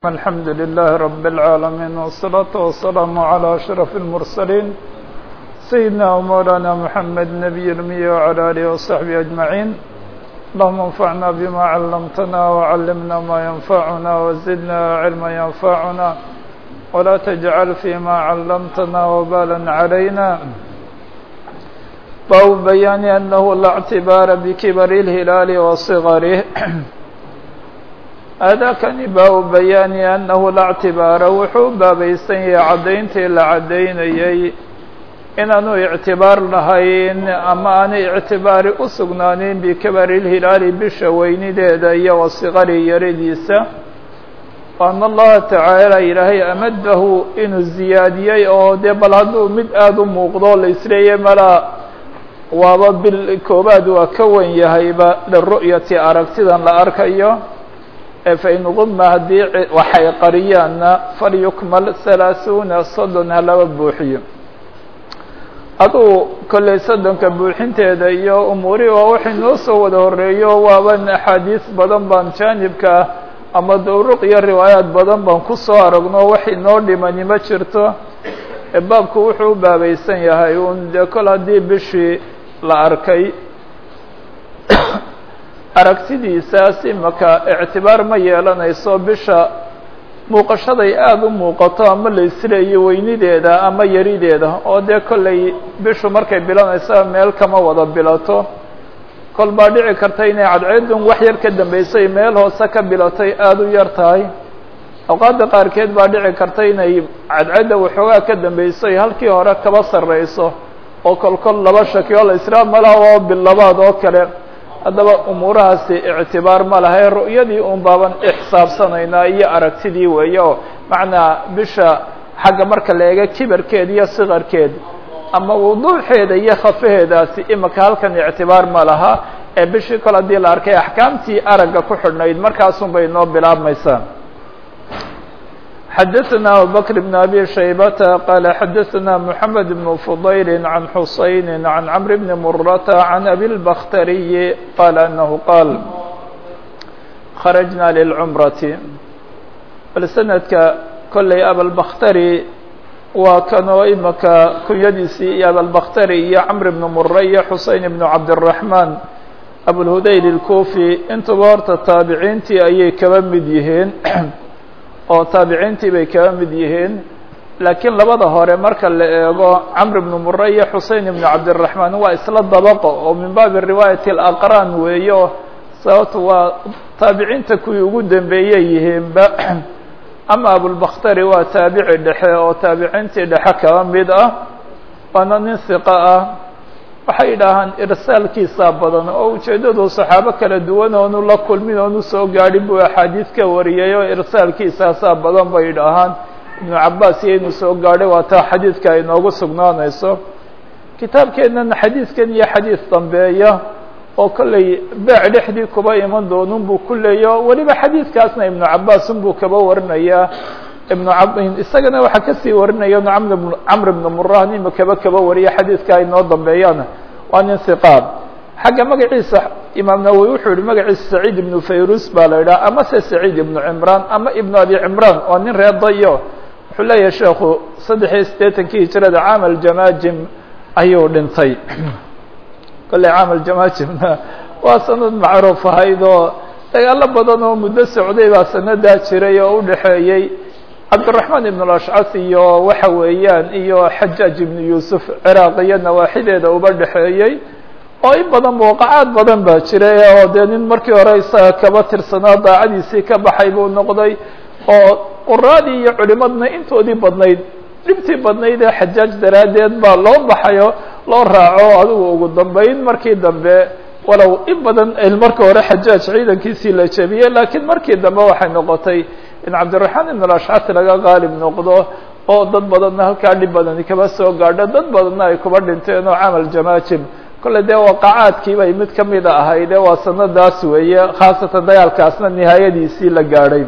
الحمد لله رب العالمين والصلاة والسلام على أشرف المرسلين سيدنا ومولانا محمد نبي المية وعلى آله وصحبه أجمعين اللهم انفعنا بما علمتنا وعلمنا ما ينفعنا وزدنا علما ينفعنا ولا تجعل فيما علمتنا وبالا علينا باب بيان أنه لا اعتبار بكبر الهلال وصغره aadaakani baabu bayaani annahu la ctibaara wuxuu baabaysan yahay caddayntii la caddaynayay inaanu ictibaar lahayn ama aanay ictibaari u sugnaanin bikabari lhilaali bisha weynideeda iyo wasiqari yaradiisa ana allaha tacaala ilaahay amadahu inuu ziyaadiyey oo dee bal hadduu mid aada u muuqdo la isleeyay malaa waaba bil koobaad waa ka wen yahayba liru'yati aragtidan la arkayo fain quma haddii waxay qariyaanna falyukmal halaaثuuna soddon ha laba buuxiyo aduu kolley soddonka buuxinteeda iyo umuuri waa waxay noo soo wada horeeyo waaban axaadiis badan baan jaanibka ah ama duruq iyo riwaayaad badan baan ku soo aragno waxay noo dhimani ma jirto baabku wuxuu u baabaysan yahay un dee kol haddii bishii la arkay aragtidiisaas imaka ictibaar ma yeelanayso bisha muuqashaday aada u muuqato ama la isleeyo weynideeda ama yarideeda oo dee kollay bishu markay bilanaysa meel kama wada bilato kol baa dhici karta inay cadceedun wax yar ka dambeysay meel hoose ka bilatay aada u yar tahay awqaadda qaarkeed baa dhici karta inay cadceedda waxoogaa ka dambeysay halkii hore kaba sarreyso oo kol kol laba shaki oo la israa malaha oo bilabaad oo kale haddaba umuurahaasi ictibaar ma lahay ru'yadii un baaban ixsaabsanaynaa iyo aragtidii weeye oo macnaa bisha xagga marka la eega kibarkeed iyo sikarkeed ama wuduuxeeda iyo khafaheedaasi imika halkan ictibaar ma laha ee bishii kol haddii la arkay axkaamtii aragga ku xidhnayd markaasun bay noo bilaabmaysaa xdثna abubكر بن أbي شhيبة qال xdثna محمد بن فضyل عن حuسين عن عمر بن مرة عن أbي البkhtري qال أنه qاaل خرجna للcمرة bal سندka kolley abالبkhtري waa kanoo imika kunyadiisii iyo abالبkhtري iyo cمر بن مرة iyo حuسين بن cabدالرحمن أبوالهudayl الكوفي intuba horta taabiciintii ayay kaba mid yihiin oo taabiciintii bay kaga mid yihiin laakiin labada hore marka la eego camr ibnu mure iyo xusein ibnu cabdiraxmaan waa isla dabaqo oo min baabi riwaayati alaqraan weeyo sababto waa taabiciinta kuwii ugu dambeeyey yihiinba ama abulbakhtari waa taabici dhexe oo taabiciintii dhexe kaba mid ah waana nin hiqa ah waxay yidhaahaan irsaalkiisaa badan oo ujeeddadu saxaabo kala duwan oonu la kulmin oonu soo gaadhin buu axaadiis ka wariyay oo irsaalkiisaasaa badan bay yidhaahaan ibnu cabaas iyo inuu soo gaadhay waa taa xadiidka ay noogu sugnaanayso kitaabkeennana xadiidkan iyo xadiis dambeeya oo kollay beec dhexdii kuba iman doonun buu ku leeyo weliba xadiidkaasna ibnu cabaasun buu kaba warinayaa ibnu isagana waxaa kasii warinaya camr ibnu murah nima kaba kaba wariya xadiidka ay noo dambeeyaan waa nin hiqaab xagga magaciisa imaam nawowi wuxuu yihi magaciisa saciid ibnu fayrus baa la yidhaha ama se saciid ibnu cimraan ama ibnu abi cimraan waa nin reer dayo wuxuu leeyahay sheekhu saddex iyo siddeetankii hijrada caam aljamaajim ayuu dhintay kolley caam aljamaajimna waa sanad macruuf ahayd oo dagaalo badan oo muddo socday baa sanadaa jiray oo udhexeeyey cabdiraxmaan ibn alashcas iyo waxa weeyaan iyo xajaaj ibnu yuusuf ciraaq iyo nawaaxideeda uba dhexeeyey oo in badan waqacaad badan baa jiray oo dee nin markii hore isaga kaba tirsanaa daacadiisii ka baxay buu noqday oo quraadii iyo culimadna intoodii badnayd dhibtii badnayd ee xajaaj daraaddeed baa loo baxayo loo raaco adigu ugu dambeyn markii dambe walow in badan marka hore xajaaj ciidankiisii la jebiyey laakiin markii dambe waxay noqotay in cabdiraxmaan ibn alashcas laga qaalib noqdo oo dad badanna halkaa dhib badani kaba soo gaadho dad badanna ay kuba dhinteen oo camal jamaajim kolley dee waqacaadkii bay mid kamida ahayde waa sanadaas weeye khaasatan dagaalkaasna nihaayadiisii la gaadhay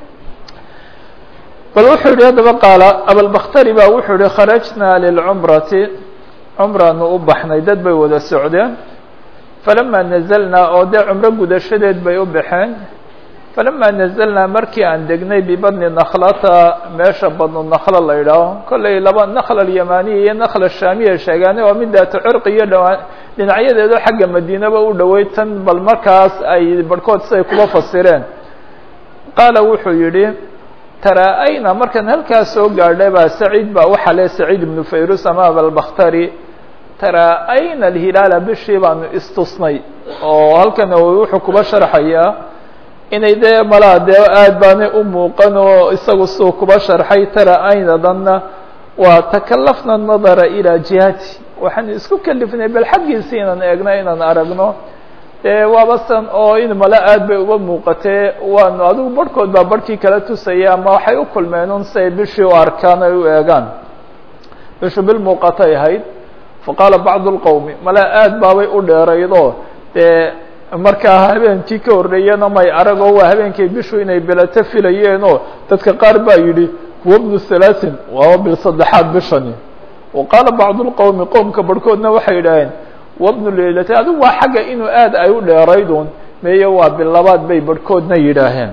bal wuxuu yihi haddaba qaala abalbakhtari baa wuxuu yihi kharajna lilcumrati cumraanu u baxnay dad bay wada socdeen falama nazalnaa oo dee cumro gudashadeed bay u baxeen falama nazalnaa markii aan degnay bibadni nakhlata meesha badnu nakla la idhaaho kollay laba nakla alyamaniya iyo nakla shaamiya sheegaane waa mid daata cirqi iyo dhawaa dhinacyadeedo xagga madiinaba u dhowey tan bal markaas ay barhkood siday kuba fasireen qaala wuxuu yidhi taraa-ayna markaan halkaas soo gaadhay baa saciid baa waxaa le saciid ibnu fayrus ama abalbakhtari taraa-ayna alhilaala bishii baanu istusnay oo halkan wuxuu kuba sharxayaa inay dee malaa dee aad baanay u muuqan oo isagu siduu kuba sharxay taraa-aynadanna waa takalafna nadara ilaa jihati waxaan isku kelifnay bal xaggiisi inaan eegno inaan aragno dee waabasan oo in male aad bay uga muuqatee waanu adigu barhkood baa barhkii kala tusaya ama waxay u kulmeen un si ay bishii u arkaan ay u eegaan bishu bil muuqatay ahayd faqaala bacdu lqowmi male aad baabay u dheeraydo dee markaa habeenkii ka horreeyana may aragoo waa habeenkii bishu inay bilato filayeenoo dadka qaar baa yidhi huwa bnu halaatin waaba bil saddexaad bishani wa qaala bacdu lqowmi qowmka barhkoodna waxay yidhaaheen wabnu leylati adigu waa xagga inuu aad ay u dheeraydun meeye waa bil labaad bay barhkoodna yidhaaheen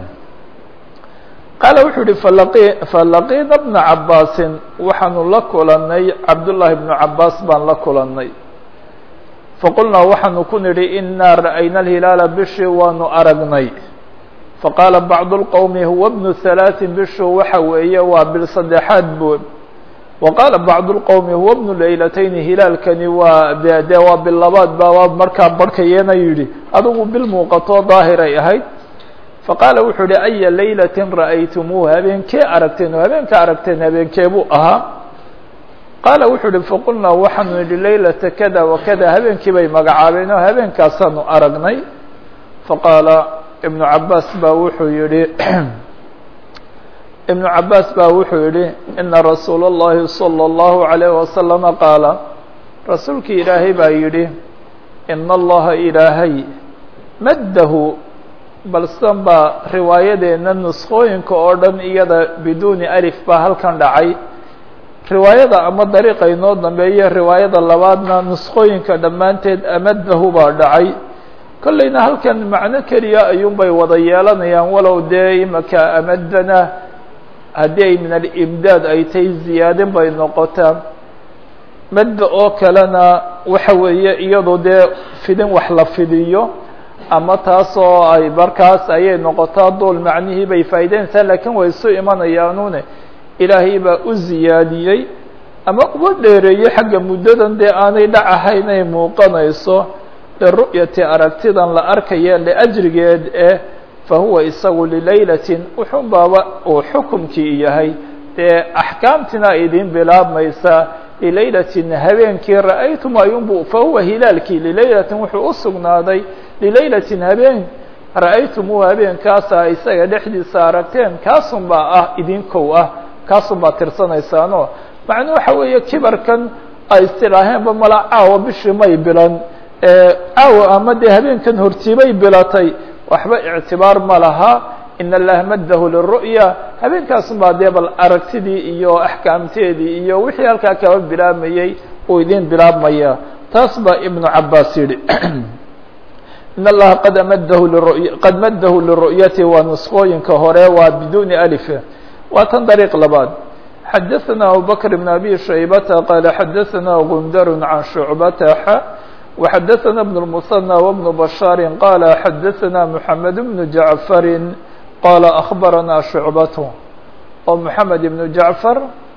qaala wuxuu yihi falaqi falaqiina bna cabaasin waxaanu la kulanay cabdullaahi bnu cabaas baan la kulanay faqulnaa waxaanu ku nidhi inaa ra'ayna alhilaala bishii waanu aragnay faqaala bacdu lqowmi huwa bnu halaatin bishu waxa weeye waa bil saddexaad bu waqaala bacdu lqowmi huwa bnu leylatayni hilaalkani waa de waa bil labaad baa markaa barhkayeena yidhi adigu bil muuqatoo daahiray ahayd faqaala wuxuu yihi aya laylatin ra'aytumuuh habeenkee aragteen oo habeenka aragteen habeenkee buu ahaa qaala wuxuu yihi faqulnaa waxaanu nidhi laylata kada wa kada habeenkii bay magacaabeen oo habeenkaasaanu aragnay faqaala ibnu cabaas baa wuxuu yihi ibnu cabaas baa wuxuu yihi ina rasuula اllahi salى اllahu عalayh wasalama qaala rasuulkii ilaahay baa yidhi ina allaha ilaahay maddahu balsan baa riwaayadeena nuskooyinka oo dhan iyada biduuni alif baa halkan dhacay riwaayada ama dariiqa inoo dambeeya riwaayada labaadna nuskooyinka dhammaanteed amadahu baa dhacay kollayna halkan macno keliya ayuunbay wada yeelanayaan walow dee imaka amadana haddii ay min alimdaad ay tahay ziyaadin bay noqotaa madda oo kalena waxa weeye iyadu dee fidin wax la fidiyo ama taasoo ay markaas ayay noqotaa duul macnihii bay faa'ideynaysaa laakiin way isu imanayaanune ilaahay baa u ziyaadiyey ama uga dheereeyey xagga muddadan dee aanay dhac ahayn ay muuqanayso liru'yati aragtidan la arkaya liajrigeed eh fahuwa isagu lilaylatin wuxun baaba uu xukumkii yahay dee axkaamtina ay idin bilaabmaysaa lilaylatin habeenkii ra'aytum ayunbu fahuwa hilaalkii lilaylatin wuxuu u sugnaaday lilaylatin habeen ra'aytumuu habeenkaasa isaga dhexdiisa aragteen kaasun baa ah idinkow ah kaasun baa tirsanaysaano macnuu waxa weeye kibarkan ay istidhaaheenba mala caawa bishii may bilan caawa ama dee habeenkan hortiibay bilatay waxba ictibaar ma laha in allaha maddahu liru'ya habeenkaasun baa dee bal aragtidii iyo axkaamteedii iyo wixii halkaa kaba bilaabmayey uu idin bilaabmaya taas baa ibnu cabaas yidhi in allaha qad amadahu liru'ya qad maddahu liru'yati waa nuskooyinka hore waa biduuni alif waa tan dariiq labaad xadaثana abubakr bn abi shaybata qaala xadaثana gundar can shucbata xa وxadaثna بن المثنى وبن بشhاaر qال xadaثna محamed بن جaعفر qال أخbarana شhuعبة oo محamed بن جaعفر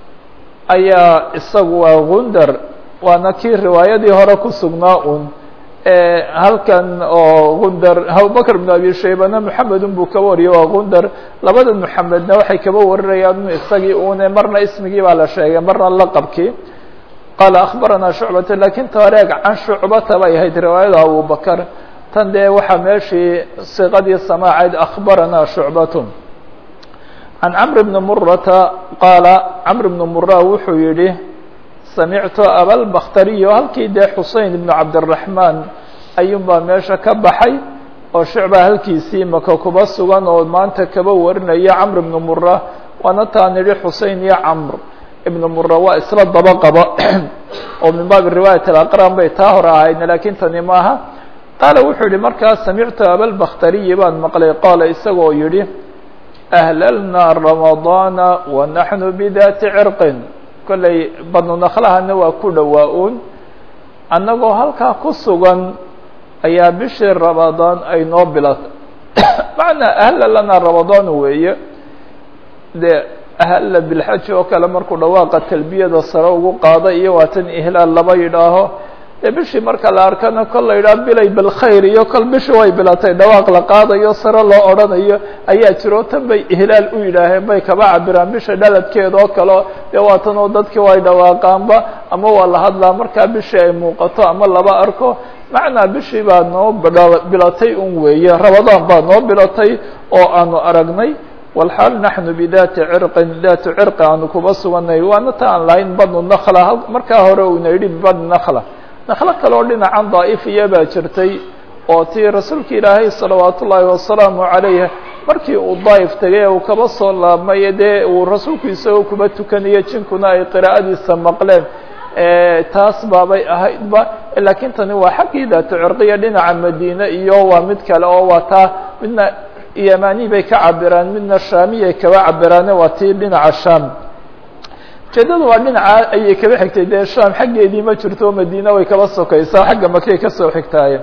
ayaa isagu waa gundar waana kii riwaayadii hore ku sugnaa un halkan oo gundar abubakr بن abi shaybana محamed buu ka wariyay waa gundar labada محamedna waxay kaba warinayaan isagii une marna ismigii baa la sheegay marna laqabkii qaala akhbarana shucbata lakin tareeg can shucbata bay ahayd riwaayada abubakr tan dee waxaa meeshii siqadii samaacayd akhbarana shucbatu can camr bni murata qaala camr bni mura wuxuu yihi samictu abalbakhtariyo halkii dee xusein ibnu cabdiraxmaan ayuun baa meesha ka baxay oo shucba halkiisii maka kuba sugan oo maanta kaba warinaya camr bni mura waana taa nidhi xusein iyo camr ibn mura waa isla daba qaba oo min baabi riwaayat alaqran bay taa hore ahaydna lakin tani maaha qaala wuxuu yihi markaa samictu abalbakhtariyi baan maqlay qaala isagoo yidhi ahlalnaa ramadaana wa naxnu bidaati cirqin kollay badnu nakhlahana waa ku dhowaa uun annagoo halkaa ku sugan ayaa bishii ramadaan ay noo bilatay macnaa ahla lanaa ramadaan weeye dee ahalla bilxaji oo kale markuu dhawaaqa talbiyada sare ugu qaada iyo waatan ihlaal laba yidhaaho dee bishii marka la arkana kol la yidhaho bilay bilkhayr iyo kol bishii way bilatay dhawaaq la qaadayo sare loo odhanayo ayaa jiro tan bay ihlaal u yidhaaheen bay kaba cabiraan bisha dhaladkeeda oo kaleo dee waatan oo dadkii way dhawaaqaanba ama waa la hadlaa markaa bishii ay muuqato ama laba arko macnaa bishii baa noo bilatay un weeye ramadaan baa noo bilatay oo aanu aragnay walxaal naxnu bidaati cirqin daatu cirqi aanu kuba suganay waana ta aan lahayn badnu nakla markaa hore uuna yidhi badnu nakla naklo kale oo dhinacan daa'ifiya baa jirtay oo tii rasuulka ilaahay salawaat ullaahi wasalaamu calayh markii uu daa'if tegay ee uu kaba soo laabmay dee uu rasuulku isagoo kuba tukanayo jinkuna ay qiraa'adiisa maqleen taas baabay ahaydba laakiin tani waa xaggii daatu cirqiya dhinaca madiine iyo waa mid kale oo waa taa midna yamani bay ka cabiraan midna shaamiyay kaba cabiraane waa tii dhinaca sham ujeedadu waa dhinaca ayay kaba xigtay dee sham xaggeedii ma jirto madiine way kaba sokaysaa xagga makay kasoo xigtaaye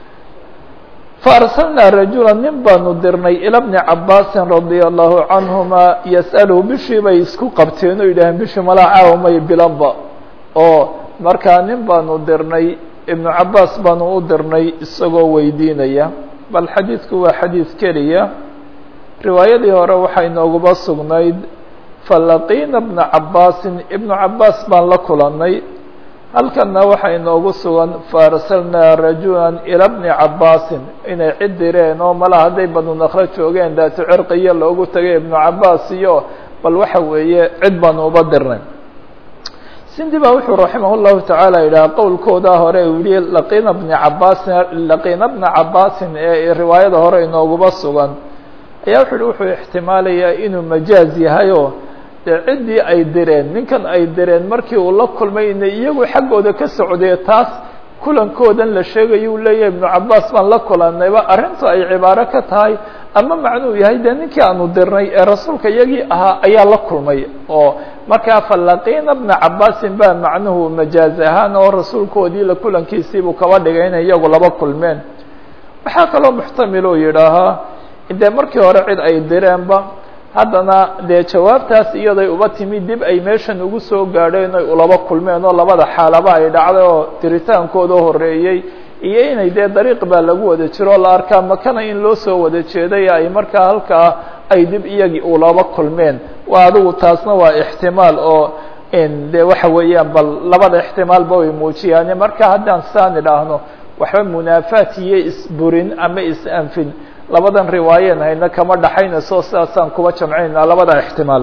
faarsalnaa rajula nin baanu dirnay ila bni cabaasin radia allahu canhuma yas'aluhu bishii bay isku qabteen oo yidhaaheen bishii malaa caawa may bilanba oo markaa nin baanu dirnay ibnu cabaas baanu u dirnay isagoo weydiinaya bal xadiidku waa xadiid keliya riwaayadii hore waxay nooguba sugnayd falaqiina bna cabaasin ibnu cabaas baan la kulannay halkanna waxay noogu sugan faarsalnaa rajulan ila bni cabaasin inay cid direen oo mala hadday banu nakro joogeen daatu cirqiya loogu tagay ibnu cabaas iyo bal waxa weeye cid baanu uba dirnay sindi baa wuxuu raximah llahu tacaala yidhaha qowlkoodaa hore uu yihi laqiina bni cabaasin laqiina bna cabaasin ee riwaayada hore inooguba sugan ayaa wuxu uhi wuxuu ixtimaalayaa inuu majaaz yahay oo dee ciddii ay direen ninkan ay direen markii uu la kulmay inay iyagu xaggooda ka socdee taas kulankoodan la sheegayo uu leeyahay ibnu cabaas baan la kulannayba arrintu ay cibaaro ka tahay ama macnuu yahay dee ninkii aanu dirnay ee rasuulka iyagii ahaa ayaa la kulmay oo markaa falaqiina bna cabaasin baa macnuhu majaaz ahaan oo rasuulkoodii la kulankiisiibuu kaba dhigay inay iyagu laba kulmeen waxaa kaloo muxtamil oo yidhaahaa dee markii hore cid ay direenba haddana dee jawaabtaas iyaday uba timi dib ay meeshan ugu soo gaadheen oy ulaba kulmeen oo labada xaalaba ay dhacday oo diritaankooda horeeyey iyo inay dee dariiq baa lagu wada jiro oo la arkaa makana in loo soo wada jeeday ay markaa halkaa ay dib iyagii ulaba kulmeen waa adigu taasna waa ixtimaal oo de waxa weeyaan bal labada ixtimaalba way muujiyaane marka haddaan saan idhaahno waxba munaafaat iyo isburin ama is-anfin labadan riwaayeen hayna kama dhaxaynayso sidaasaan kuba jamcaynaa labada ixtimaal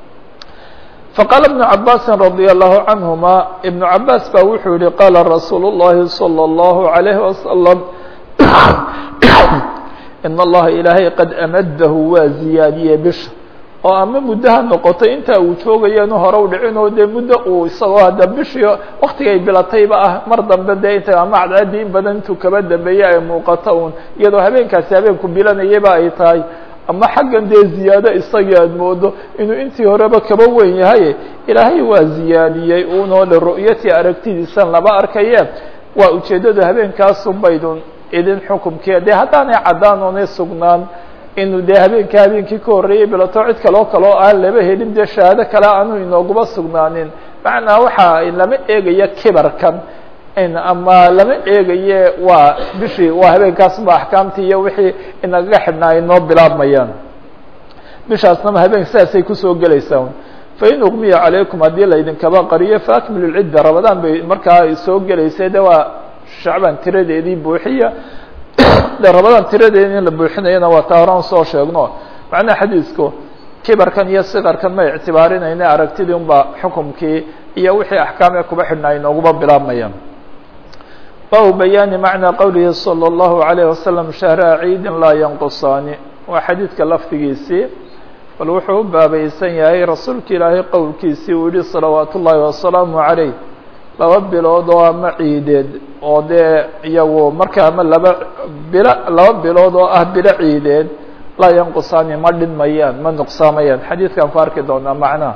faqaala ibnu cabaasin radia allahu canhuma ibnu cabaas baa wuxuu yihi qaala rasuulu llahi salى اllahu عalayhi wasalam in allaha ilaahay qad amadahu waa ziyaadiyey bisha oo ama muddo ha noqotay intaa uu joogayaanu hore u dhicin oo dee muddo uu isagoo hadda bishii waktigay bilatayba ah mar dambe dee inta ama cadcaadii in badan intuu kaba dambeeyey ay muuqato uun iyadoo habeenkaasi habeenku bilanayaba ay tahay ama xaggan dee ziyaado isagii aad moodo inuu intii horeba kaba weyn yahay ilaahay waa ziyaadiyey unoo liru'yati aragtidiisan laba arkaye waa ujeeddadu habeenkaasu baydun idin xukumkee dee haddaanay caddaan oonay sugnaan inuu dee habeenka habeenkii ka horreeyey bilato cid kaloo kaloo aan laba helin dee shahaado kale aanu inooguba sugnaanin macnaa waxa lama eegaya kibarkan ama lama eegaye waa bishii waa habeenkaasba axkaamtii iyo wixii inagaga xidhnaa ay noo bilaabmayaan bishaasnama habeen sidaasay kusoo gelaysaa fain ugmiya calaykum haddii laydinkaba qariyo faakmilu lcidda ramadaan bay markaa soo gelaysay de waa shacbaan tiradeedii buuxiya de ramadaan tiradeedii in la buuxinayana waa taa horaan soo sheegno macnaha xadiisku kibarkan iyo sikarkan ma ictibaarinayna aragtidii unbaa xukumkii iyo wixii axkaamee kuba xidhnaa ay nooguba bilaabmayaan baabu bayaani macnaa qowlihi salى اllahu عalayه wasalam shahraa ciidin laa yanqusaani waa xadiidka lafdigiisii bal wuxuu u baabaysan yahay rasuulka ilaahay qowlkiisii uu yihi salawaat ullaahi wasalaamu عalayh laba bilood oo ama ciideed oo dee iyagu marka ama laba bilo laba bilood oo ah bilo ciideed laa yanqusaani ma dhinmayaan ma nuqsaamayaan xadiidkan ku arki doonaa macnaha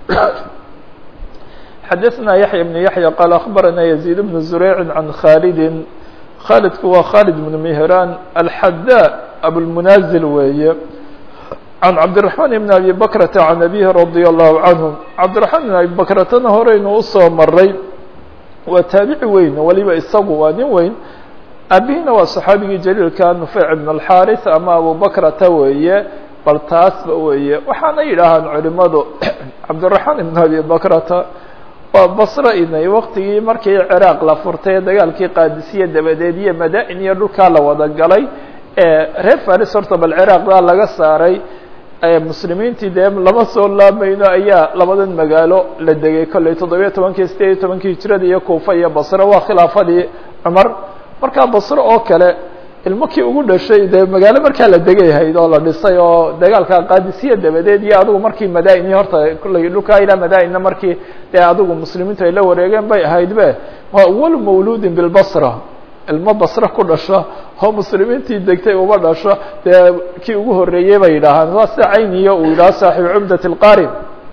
xadaثna yaحya بن yaحya qaal aخbarana يزيد بن زurayc عan khaalidi khaalidku waa khaalid بن mهraan alxada abulmunazil weeye can cabdiلرaحmaan بn abi bakrata can abihi radي الlahu canhu cabdiرaحmaan بn abi bakratana horeynu usoo maray waa taabici weyn waliba isagu waa nin weyn abihina waa صaxaabigii jaliilka nufeyc بn الxariث ama abu bakrata weeye bal taasba weeye waxaana yidhaahaan culimadu cabdiلرaحmaan ibn abi bakrata waa basro inay waktigii markii ciraaq la furtay dagaalkii qaadisiye dabadeed iyo mada-in iyo dhulkaa la wada galay reer faris horta bal ciraaqdaa laga saaray muslimiintii dee lama soo laamayno ayaa labadan magaalo la degay kolley toddobiyo tobankii sideed iyo tobankii hijrada iyo kuufa iyo basro waa khilaafadii cumar markaa basro oo kale ilmo kii ugu dhashay dee magaalo markaa la degayhayd oo la dhisay oo dagaalka qaadisiya dabadeed iyo adigu markii madaini horta kulley dhulkaa ilaa madaina markii dee adigu muslimiintu ay la wareegeen bay ahayd be waa awal mawluudin bilbasra ilmo basra ku dhasho oo muslimiintii degtay uma dhasho dee kii ugu horreeyey bay yidhaahaan waa sida cayniyo uu yidhaho saaxibu cumdat اlqari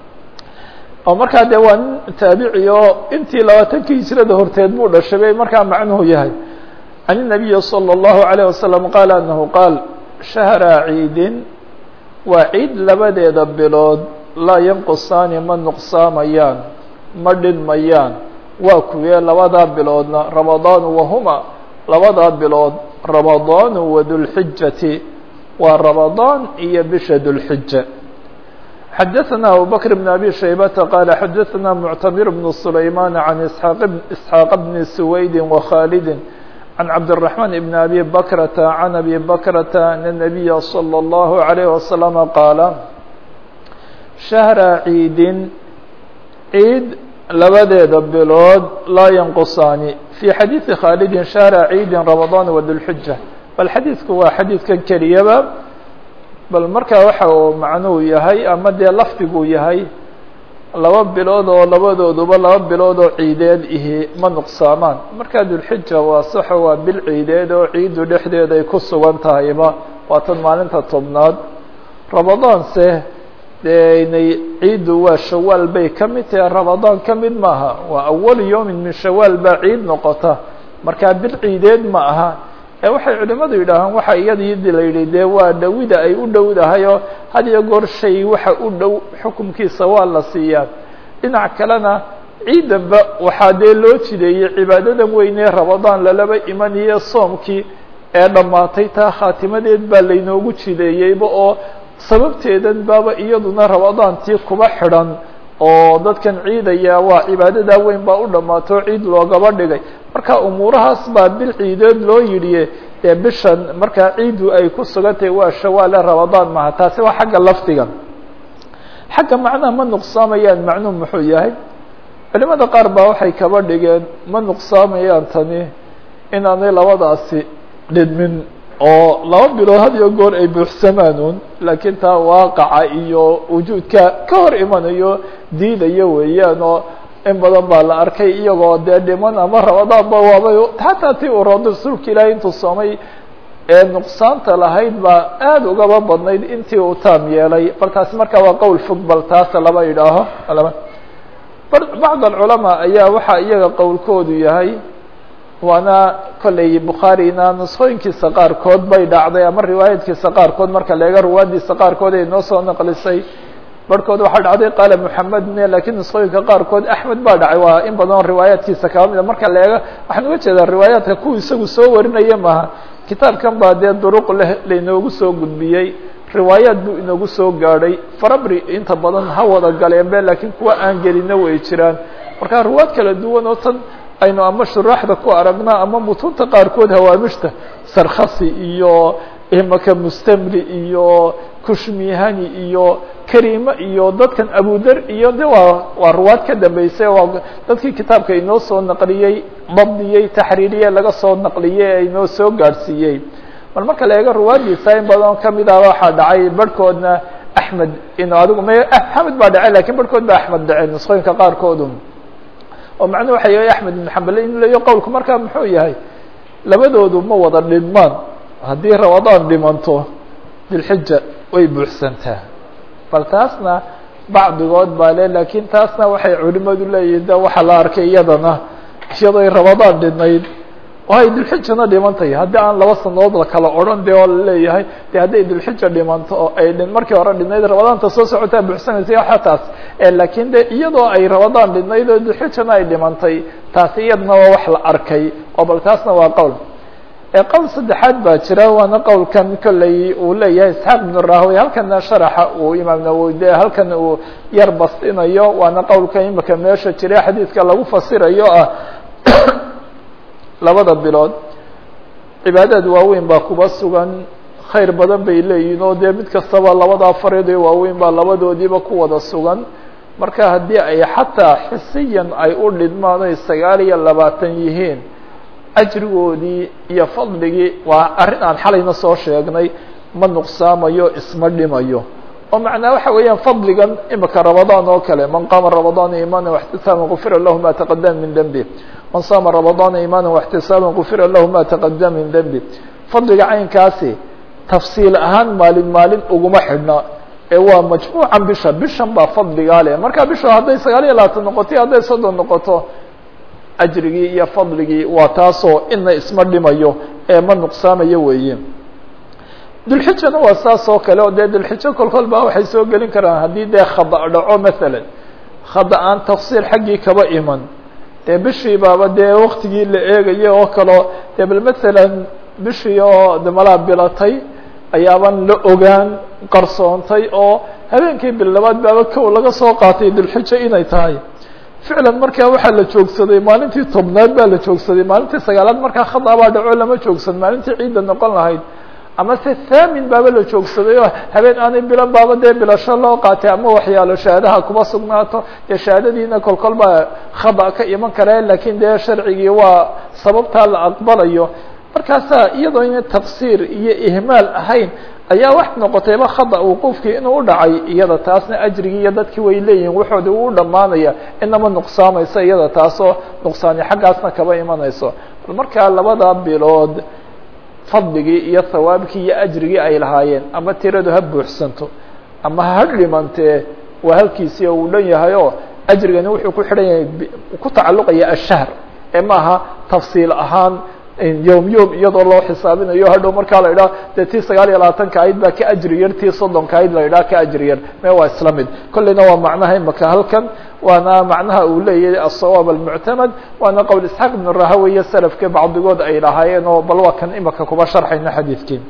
oo markaa dee waa nin taabici oo intii labaatankii hijrada horteed buu dhashay bay markaa macnuhu yahay can الnabiyi slى الlahu عalيه wasalam qaala anahu qaal shahra ciidin waa ciid labadeeda bilood laa yanqusaani ma nuqsaamayaan ma dhinmayaan waa kuwee labadaa biloodna ramadaanu wahuma labadaa bilood ramadaanu wa dulxijati waa ramadaan iyo bisha dulxija xadaثna abu bakr bn abi shaybata qaala xadaثna muctamir bn sulayman can isxaaq bni suwaydi wakhalidi عن عبد الرحمن بن أبي بكرة عن أبي بكرة أن النبي صلى الله عليه وسلم قال شهر عيد عيد labadeeda bilood laa ينqصaani في xadيiثi khالد شهر عيد رمضان وذuالحجة bal xadiidku waa xadiidkan keliyaba bal markaa waxa uu macnuhu yahay ama dee lafdiguu yahay laba bilood oo labadooduba laba bilood oo ciideed ihi ma nuqsaamaan markaa dulxija waa saxo waa bil ciideed oo ciiddu dhexdeeda ay ku sugan tahayba waa tan maalinta tobnaad ramadaanse dee inay ciiddu waa shawaal bay ka mid tahay ramadaan ka mid maaha waa awalu yowmin min shawaal baa ciid noqota markaa bil ciideed ma aha ee waxay culimadu yidhaahaan waxa iyadii la yidhi dee waa dhowida ay u dhowdahay oo had iyo goor shay waxa u dhow xukumkiisa waa la siiyaa dhinac kalena ciidanba waxaa dee loo jideeyey cibaadadan weynee ramadaan lalaba imanayo soomkii ee dhammaatay taa khaatimadeed baa laynoogu jideeyeyba oo sababteedan baaba iyaduna ramadaantii kuba xidhan oo dadkan ciidaya waa cibaadadaa weyn baa u dhammaato ciid loogaba dhigay marka umuurahaas baa bil ciideed loo yidhiye dee bishan markaa ciiddu ay ku sugantahay waa shawaale ramadaan maha taasi waa xagga lafdiga xagga macnaha ma nuqsaamayaan macnuhu muxuu yahay culimada qaar baa waxay kaba dhigeen ma nuqsaamayaan tani inaanay labadaasi dhidmin oo laba bilood had iyo goor ay buuxsamaanuun laakiin taa waaqaca iyo wujuudka ka hor imanayo diidaya weeyaan oo in badan baa la arkay iyagoo dee dhiman ama ramadaanba waabay xataa tii uu rado rasuulka ilaahay intuu soomay ee nuqsaanta lahayd baa aada ugaba badnayd intii uu taam yeelay bal taasi markaa waa qowl fog bal taasa lama idhaaho lama bacd alculamaa ayaa waxaa iyaga qowlkoodu yahay waana kolley bukhaarina nusqooyinkiisa qaarkood bay dhacday ama riwaayadkiisa qaarkood marka leega ruwaadiisa qaarkood ay noo soo naqlisay barhkood waxaa dhacday qaala moxamed ne lakiin nusqooyinka qaarkood axmed baa dhacay waa in badan riwaayaadkiisa kaba mida marka leega waxaan uga jeedaa riwaayaadka kuwa isagu soo warinaya maaha kitaabkan baa dee duruq leh lainoogu soo gudbiyey riwaayaad buu inoogu soo gaadhay farabri inta badan ha wada galeenbe laakiin kuwa aan gelina way jiraan marka riwaad kala duwan oo tan aynu ama shuraaxda ku aragna ama mutunta qaarkood hawaamishta sarkhasi iyo imaka mustamri iyo kushmihani iyo karima iyo dadkan abudar iyo de waa waa ruwaad ka dambeysay waa dadkii kitaabka inoo soo naqliyey dabdiyey taxriiriyey laga soo naqliyey ee inoo soo gaadhsiiyey mar marka la eego ruwaadiisa in badan kamid ah waxaa dhacay barhkoodna axmed in adigu m axmed baa dhacay lakin barhkood ba axmed dhacay nusqooyinka qaarkoodu oo macnuu waxa yahay axmed ibn xambal in leeyo qowlku markaa muxuu yahay labadoodu ma wada dhinmaan haddii ramadaan dhimanto dilxija way buuxsantaa bal taasna bacdigood baa le laakiin taasna waxay culimadu leeyihin de waxaa la arkay iyadana iyadoy ramadaan dhinayd oo ay dulxijana dhimantay haddii aan laba sanadood la kala odhan de oo laleeyahay de hadday dulxija dhimanto oo ay dhin markii hore dhinayd ramadaanta soo socotaa buuxsanaysa waxa taas laakiin de iyadoo ay ramadaan dhinayd oo dulxijana ay dhimantay taasi iyadana waa wax la arkay oo bal taasna waa qowl qowl saddexaad baa jira waana qowlkan kolley uu leeyahay isxaaq ibnu rahwey halkana sharaxa uu imaam nawowi de halkan uu yar bastinayo waana qowlka imika meesha jira xadiidka lagu fasirayo ah labada bilood cibaadaad waaweyn baa kuba sugan khayr badan bay leeyihin oo dee mid kastaba labada fariid ee waaweyn baa labadoodiiba ku wada sugan marka haddii ay xataa xisiyan ay u dhidmaan ay sagaal iyo labaatan yihiin ajrigoodii iyo fadligii waa arrin aan xalayna soo sheegnay ma nuqsaamayo isma dhimayo oo macnaa waxa weeyaan fadligan imika ramadaan oo kale man qaama ramadaana imaana waxtisaaban gufira lahu ma taqadama min dembi man saama ramadaana imaana waxtisaaban gufira lahu ma taqadama min dembi fadliga caynkaasi tafsiil ahaan maalin maalin uguma xidhna ee waa majmuucan bisha bishan baa fadligaa leh marka bisha hadday sagaal iyo labaatan noqoto iyo hadday soddon noqoto ajrigii iyo fadligii waa taasoo ina isma dhimayo ee ma nuqsaamayo weeye dulxijana waa saas oo kale oo dee dulxijo kol kol baa waxay soo gelin karaan haddii dee khada dhaco masalan khada aan tafsiir xaggii kaba iman dee bishii baaba dee waktigii la eegayo oo kaleo dee bal masalan bishii oo de malaa bilatay ayaaban la ogaan qarsoontay oo habeenkii bil labaad baaba kow laga soo qaatay dulxijo inay tahay ficlan markaa waxaa la joogsaday maalintii tobnaad baa la joogsaday maalintii sagaalaad markaa khada baa dhaco lama joogsan maalintii ciidda noqon lahayd ama se thaamin baaba la joogsaday oo habeen aanay bilan baaba dee bilasho loo qaatay ama waxyaalo shahaadaha kuma sugnaato dee shahaadadiina kol kol baa khada ka iman kare lakiin dee sharcigii waa sababtaa la aqbalayo markaasaa iyadoo ina taqsiir iyo ihmaal ahayn ayaa wax noqotayba khada wuquufkii inuu u dhacay iyada taasna ajrigii iyo dadkii way leeyihin waxoodi uu dhamaanaya inama nuqsaamayso iyada taasoo nuqsaani xaggaasna kaba imanayso bal markaa labada bilood fadligii iyo hawaabkii iyo ajrigii ay lahaayeen ama tiradu ha buuxsanto ama ha dhimantee waa halkiisii uu dhan yahay oo ajrigani wuxuu ku xidhan yahay ku tacalluqaya ashahr ee maaha tafsiil ahaan yom yom iyadoo loo xisaabinayo hadhow markaa la idhaha dee tii sagaal iyo labaatanka ayd baa ka ajri yar tii soddonka ayd la idhaha ka ajri yar me waa isla mid kolleyna waa macnaha imaka halkan waana macnaha uu leeyahay aلsawaab almuctamad waana qowl isxaaq ibn rahawiya salafke bacdigood ay lahaayeen oo bal waa kan imaka kuba sharxayna xadiidkii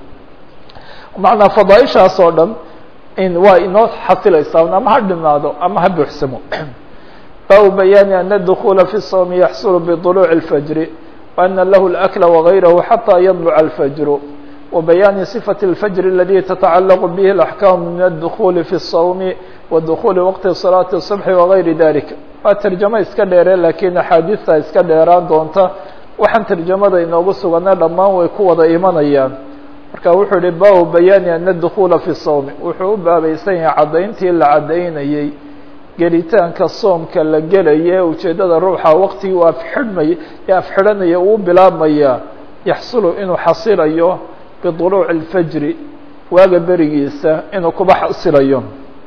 macnaa fadaaishaas oo dhan in waa inoo xasilaysaa ama ha dhinaado ama ha buuxsamo baabu bayaani ana adukula fi الsawmi yaxsulu bطuluuci الfajri وأن له الأكل وغيره حتى يطلع الفجر وبيان صفة الفجر الذي تتعلق به الأحكام من الدخول في الصوم ودخول وقت صلاة الصبح وغير ذلك waa ترجمة iska dheere lakiin أxaadiثta iska dheeraan doonta waxaan ترجamada inoogu sugana dhamaan way ku wada imanayaan marka wuxuu yihi baabu bayaani أن الدخuلa في الصوم wuxuu u baabaysan yahay cadayntii la cadaynayey gelitaanka soomka la gelaya ujeeddada ruuxa waktigii u afxidhmay ee afxidhanaya uu bilaabmaya yaxsulu inuu xasilayo biطuluuci اlfajri waaga berigiisa inuu kuba xasilayo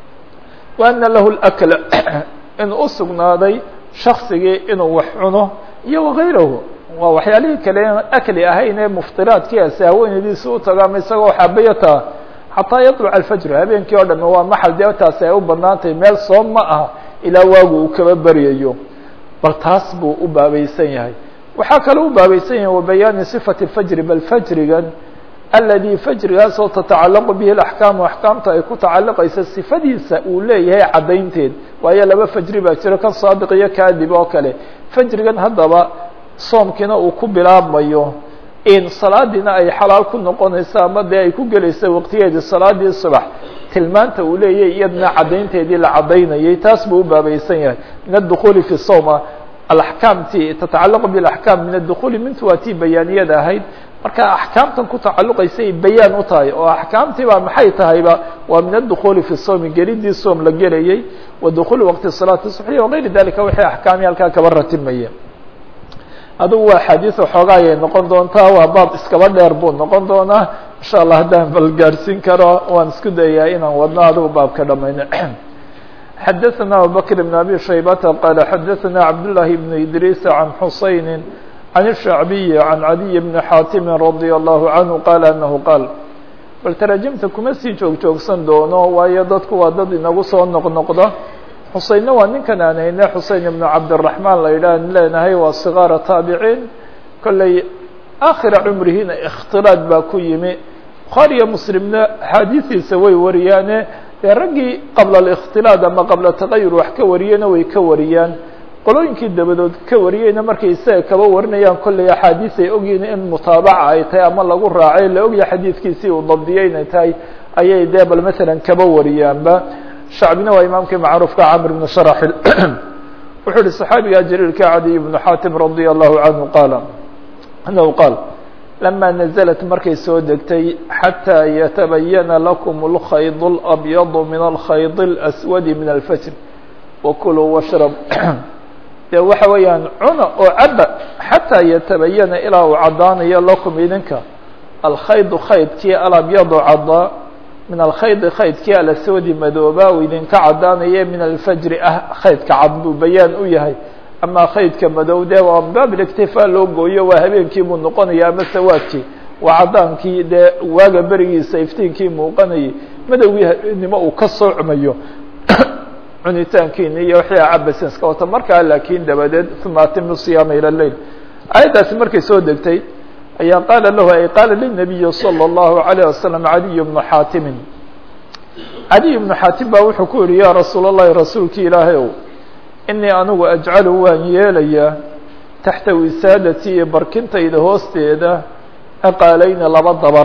wa ana lahu اlakla inuu usugnaaday shaksigii inuu wax cuno iyo wagayrahu waa waxyaalihii kale akli ahayn ee muftiraadkiiasi haweenaydiisi u tago ama isagoo xaabayata xataa yaطluc alfajr habeenkii oo dhame waa maxal dee taasi ay u banaantahay meel soom ma aha ilaa waagu uu kaba beryayo bal taas buu u baabaysan yahay waxaa kaloo u baabaysan yahay wabayaani صifati اfajri bal fajrigan aladi fajrigaasoo tatacalaqu bihi axkaamu axkaamta ay ku tacalaqaysa sifadiisa uu leeyahay caddaynteed waayo laba fajri baa jiro kan saadiq iyo kaadib oo kale fajrigan haddaba soomkiina uu ku bilaabmayo in salaadiina ay xalaal ku noqonayso ama dee ay ku gelayso waqtigeedii salaadii subax tilmaanta uu leeyahay iyadna caddaynteedii la caddaynayay taas buu u baabaysan yahay min adukuli fi sowma alaxkaamtii tatacalaqu bilaxkaam min adukuli mintu waa tii bayaaniyada ahayd marka axkaamtan ku tacalluqaysay bayaan u tahay oo axkaamtii baa maxay tahayba waa min adukuli fi sowmi gelidii soom la gelayay wadukhuuli waqti salaati subxiya wagayri dalika wixii axkaami halkaa kaba ratimaya adugu waa xadiis waxoogaa ayay noqon doontaa waa baab iskaba dheer buu noqon doonaa insha allah haddaan bal gaadhsiin karo waan isku dayaa inaan wadno adigu baabka dhamayno xadaثna abubakr بn abi shaybata qaala xadaثna cabdالlahi bn idriis can xusayni can الshacbiyi can cadiy bni xaatimi radي allahu canhu qaala anahu qaal bal taraajimta kuma sii joog joogsan doono waayo dadku waa dad inagu soo noqnoqda xuseynna waa ninkan aan hayne xuseyn ibnu cabdiraxmaan la yidhaah leenahay waa sigaara taabiciin kolley aakhira cumrihiina ikhtiraad baa ku yimi bukhaariyo muslimna axaadiistiisa way wariyaane dee raggii qabla alikhtilaad ama qabla taqayur wax ka wariyena way ka wariyaan qolooyinkii dabadood ka wariyeyna markay isaga kaba warinayaan kolley axaadiis ay ogyihin in mutaabaca ay tahay ama lagu raacay la ogyahay xadiidkiisii uu dabdiyey inay tahay ayay dee bal masalan kaba wariyaanba shacbina waa imaamkii macruufka camr bn sharaxil wuxuu ihi صaxaabiga jaliilka cadiy bnu xaatim radi allahu canhu qaala anahu qaal lama naزlat markay soo degtay xatىa yatabayana lakum اlkhayd اlabyad min alkhayd اlaswadi min alfajr wakuluu washrab dee waxa weeyaan cuna oo caba xataa yatabayana ilaa uu caddaanayo lakum idinka alkhaydu khaydkii alabyadu caddaa min alkhaydi khaydkii alaswadi madooba uu idinka caddaanaya min alfajri ah khaydka cad buu bayaan u yahay ama khaydka madow dee waa baabiliktifaa loo gooyo waa habeenkii buu noqonaya ama sawaadkii waa caddaankii dee waaga berigiisa iftiinkii muuqanayay madowgii habeenimo uu ka soocmayo cunitaankiini iyo wixii cabasin iska wata markaa laakiin dabadeed uma atimu siyaama ila leil aayaddaasi markay soo degtay ayaa qaala lahu ay qaala linabiyi salى اllahu عalيه wasalam cadiy bnu xaatimin cadiy bnu xaatim baa wuxuu ku yihi ya rasuul اllahi rasuulki ilaahay ow inii anigu ajcalu waan yeelayaa taxta wisaadatii iyo barkintayda hoosteeda ciqaalayni laba dabar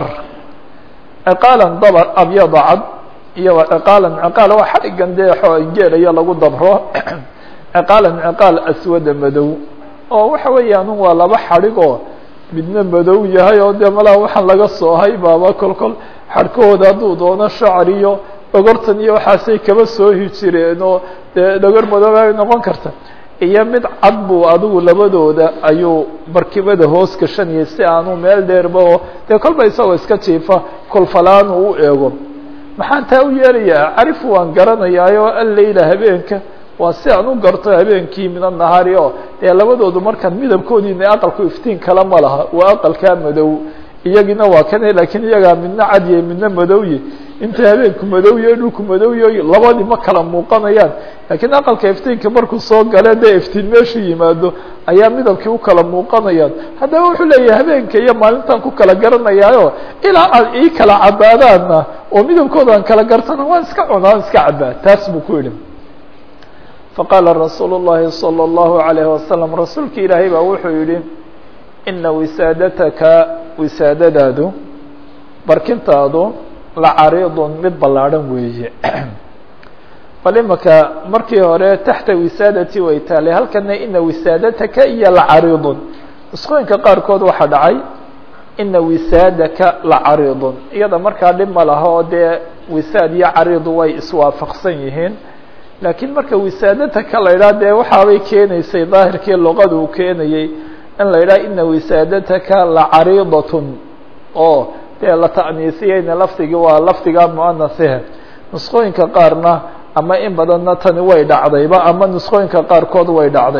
ciqaalan dabar abyada cad iyo ciqaalan ciqaal waa xadhigan dee geelaya lagu dabro ciqaalan ciqaal aswada madow oo waxa weeyaan waa laba xadhig oo midna madow yahay oo dee malaha waxaan laga soohay baaba kol kol xadhkahooda hadduu doono shacr iyo dhogortan iyo waxaasay kaba soohi jireen oo dee dhogor madoobay noqon karta iyo mid cad buu adigu labadooda ayuu barkimada hoos gashanayay si aanu meel dheerba oo dee kolba isagoo iska jiifa kolfalaan uu u eego maxaan taa u yeelayaa carifu waan garanayaayo alleyla habeenka waa si aan u garto habeenkii min anahaari oo dee labadoodu markaan midabkoodiina aqalku iftiin kala ma laha waa aqalkaa madow iyagiina waa kane lakiin iyagaa midna cadye midna madowye inta habeenku madowye dhulku madowye labadii ma kala muuqanayaan lakiin aqalka iftiinka markuu soo gale dee iftiin meeshu yimaado ayaa midabkii u kala muuqanayaan haddaba wuxuu leeyahay habeenka iyo maalintaan ku kala garanayaayo ilaa aad ii kala cadaadaana oo midabkooda aan kala gartana waan iska cunaa aan iska cabaa taas buu ku yidhi faqaala rasuul الlahi salى الlahu عalayه wasalam rasuulki ilaahay baa wuxuu yihi ina wisaadataka wisaadadaadu barkintaadu la cariidun mid ballaadhan weeye bal imaka markii hore taxta wisaadati way taalay halkana ina wisaadataka iyo la cariidun nusqooyinka qaarkood waxaa dhacay ina wisaadaka la cariidun iyada markaa dhib ma laha oo dee wisaad iyo cariidu way iswaafaqsan yihiin laakiin marka wisaadataka la yidhaha dee waxaabay keenaysay daahirkii luqada uu keenayey in la yidhaha ina wisaadataka la cariidatun oo dee la ta'niisiyeyna lafdigii waa lafdiga muanahihe nusqooyinka qaarna ama in badanna tani way dhacdayba ama nusqooyinka qaarkood way dhacday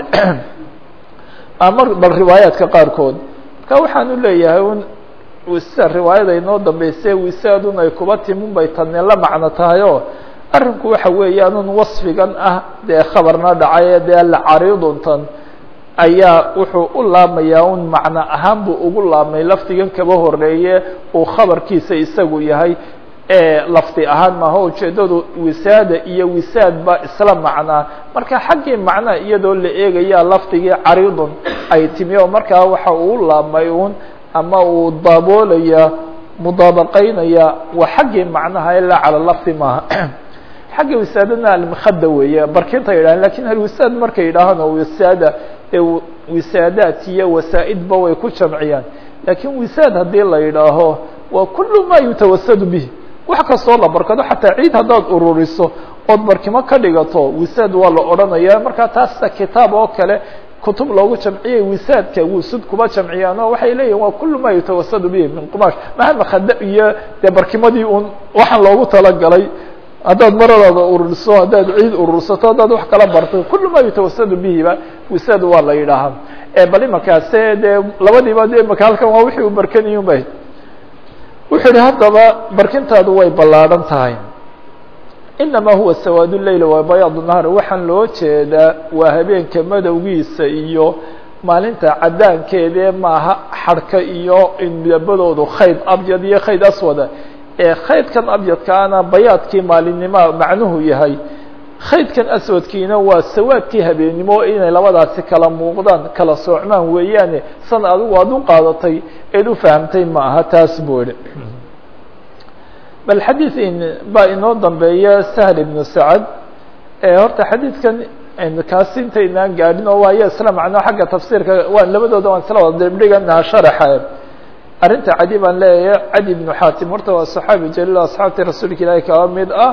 ama bal riwaayaadka qaarkood marka waxaan u leeyahay un wisa riwaayada inoo dambeysay wisaadun ay kuba timun bay tani la macno tahay oo arrinku waxa weeyaan un wasfigan ah dee khabarna dhacay dee la cariiduntan ayaa wuxuu u laamayaa un macno ahaan buu ugu laamay lafdigan kaba horeeye uu khabarkiisa isagu yahay lafdi ahaan maaha ujeedadu wisaada iyo wisaad baa isla macnaa marka xaggii macnaha iyadoo la eegaya lafdigii cariidun ay timi oo markaa waxa uu laamay un ama uu daboolaya mudaabaqeynaya waa xaggii macnaha ilaa cala lafdi maaha xagga wisaadana almkhada weeye barkinta yidhahan lakin alwisaad markay yidhaahaan oo wisaada ee wisaadaat iyo wasaa-idba way ku jamciyaan lakin wisaad haddii la yidhaaho waa kulu ma yutawasadu bih wax kastoo la barkado xataa ciid haddaad ururiso ood barkimo ka dhigato wisaad waa la odhanaya markaa taasta kitaab oo kale kutub loogu jamciyey wisaadka wusud kuba jamciyaan oo waxay leeyihin waa kul ma yutawasadu bihi min qumaash maha makada iyo dee barkimadii un waxaan loogu talagalay haddaad maradaada ururiso haddaad ciid urursato haddaad wax kala barto kul ma yutawasadu bihiba wisaad waa la yidhaahaa bal imakaase dee labadiiba de imaka halkan waa wixii u barkaniyun ba wuxuu yihi haddaba barkintaadu way ballaadhan tahay inama huwa sawaad leyl waa bayaad nahar waxaan loo jeedaa waa habeenka madowgiisa iyo maalinta cadaankeedee maaha xadhka iyo midabadoodu khayd abyad iyo khayd aswada ee khaydkan abyadkaana bayaadkii maalinnimaa macnuhu yahay khaydkan aswadkiina waa sawaadkii habeennimo inay labadaasi kala muuqdaan kala soocmaan weeyaane san adigu aad u qaadatay eed u fahamtay ma aha taas buu idhi bal xadiid baa inoo dambeeya sahl ibnu sacad horta xadiidkan kaasi intaynaan gaadhin oo waayo isla macno xagga tafsiirka waan labadooda waan isla wada dibdhiganaa sharaxa arrinta cadi baan leeyahay cadi ibnu xaatim horta waa saxaabi jaliil asxaabtii rasuulka ilaahi kaba mid ah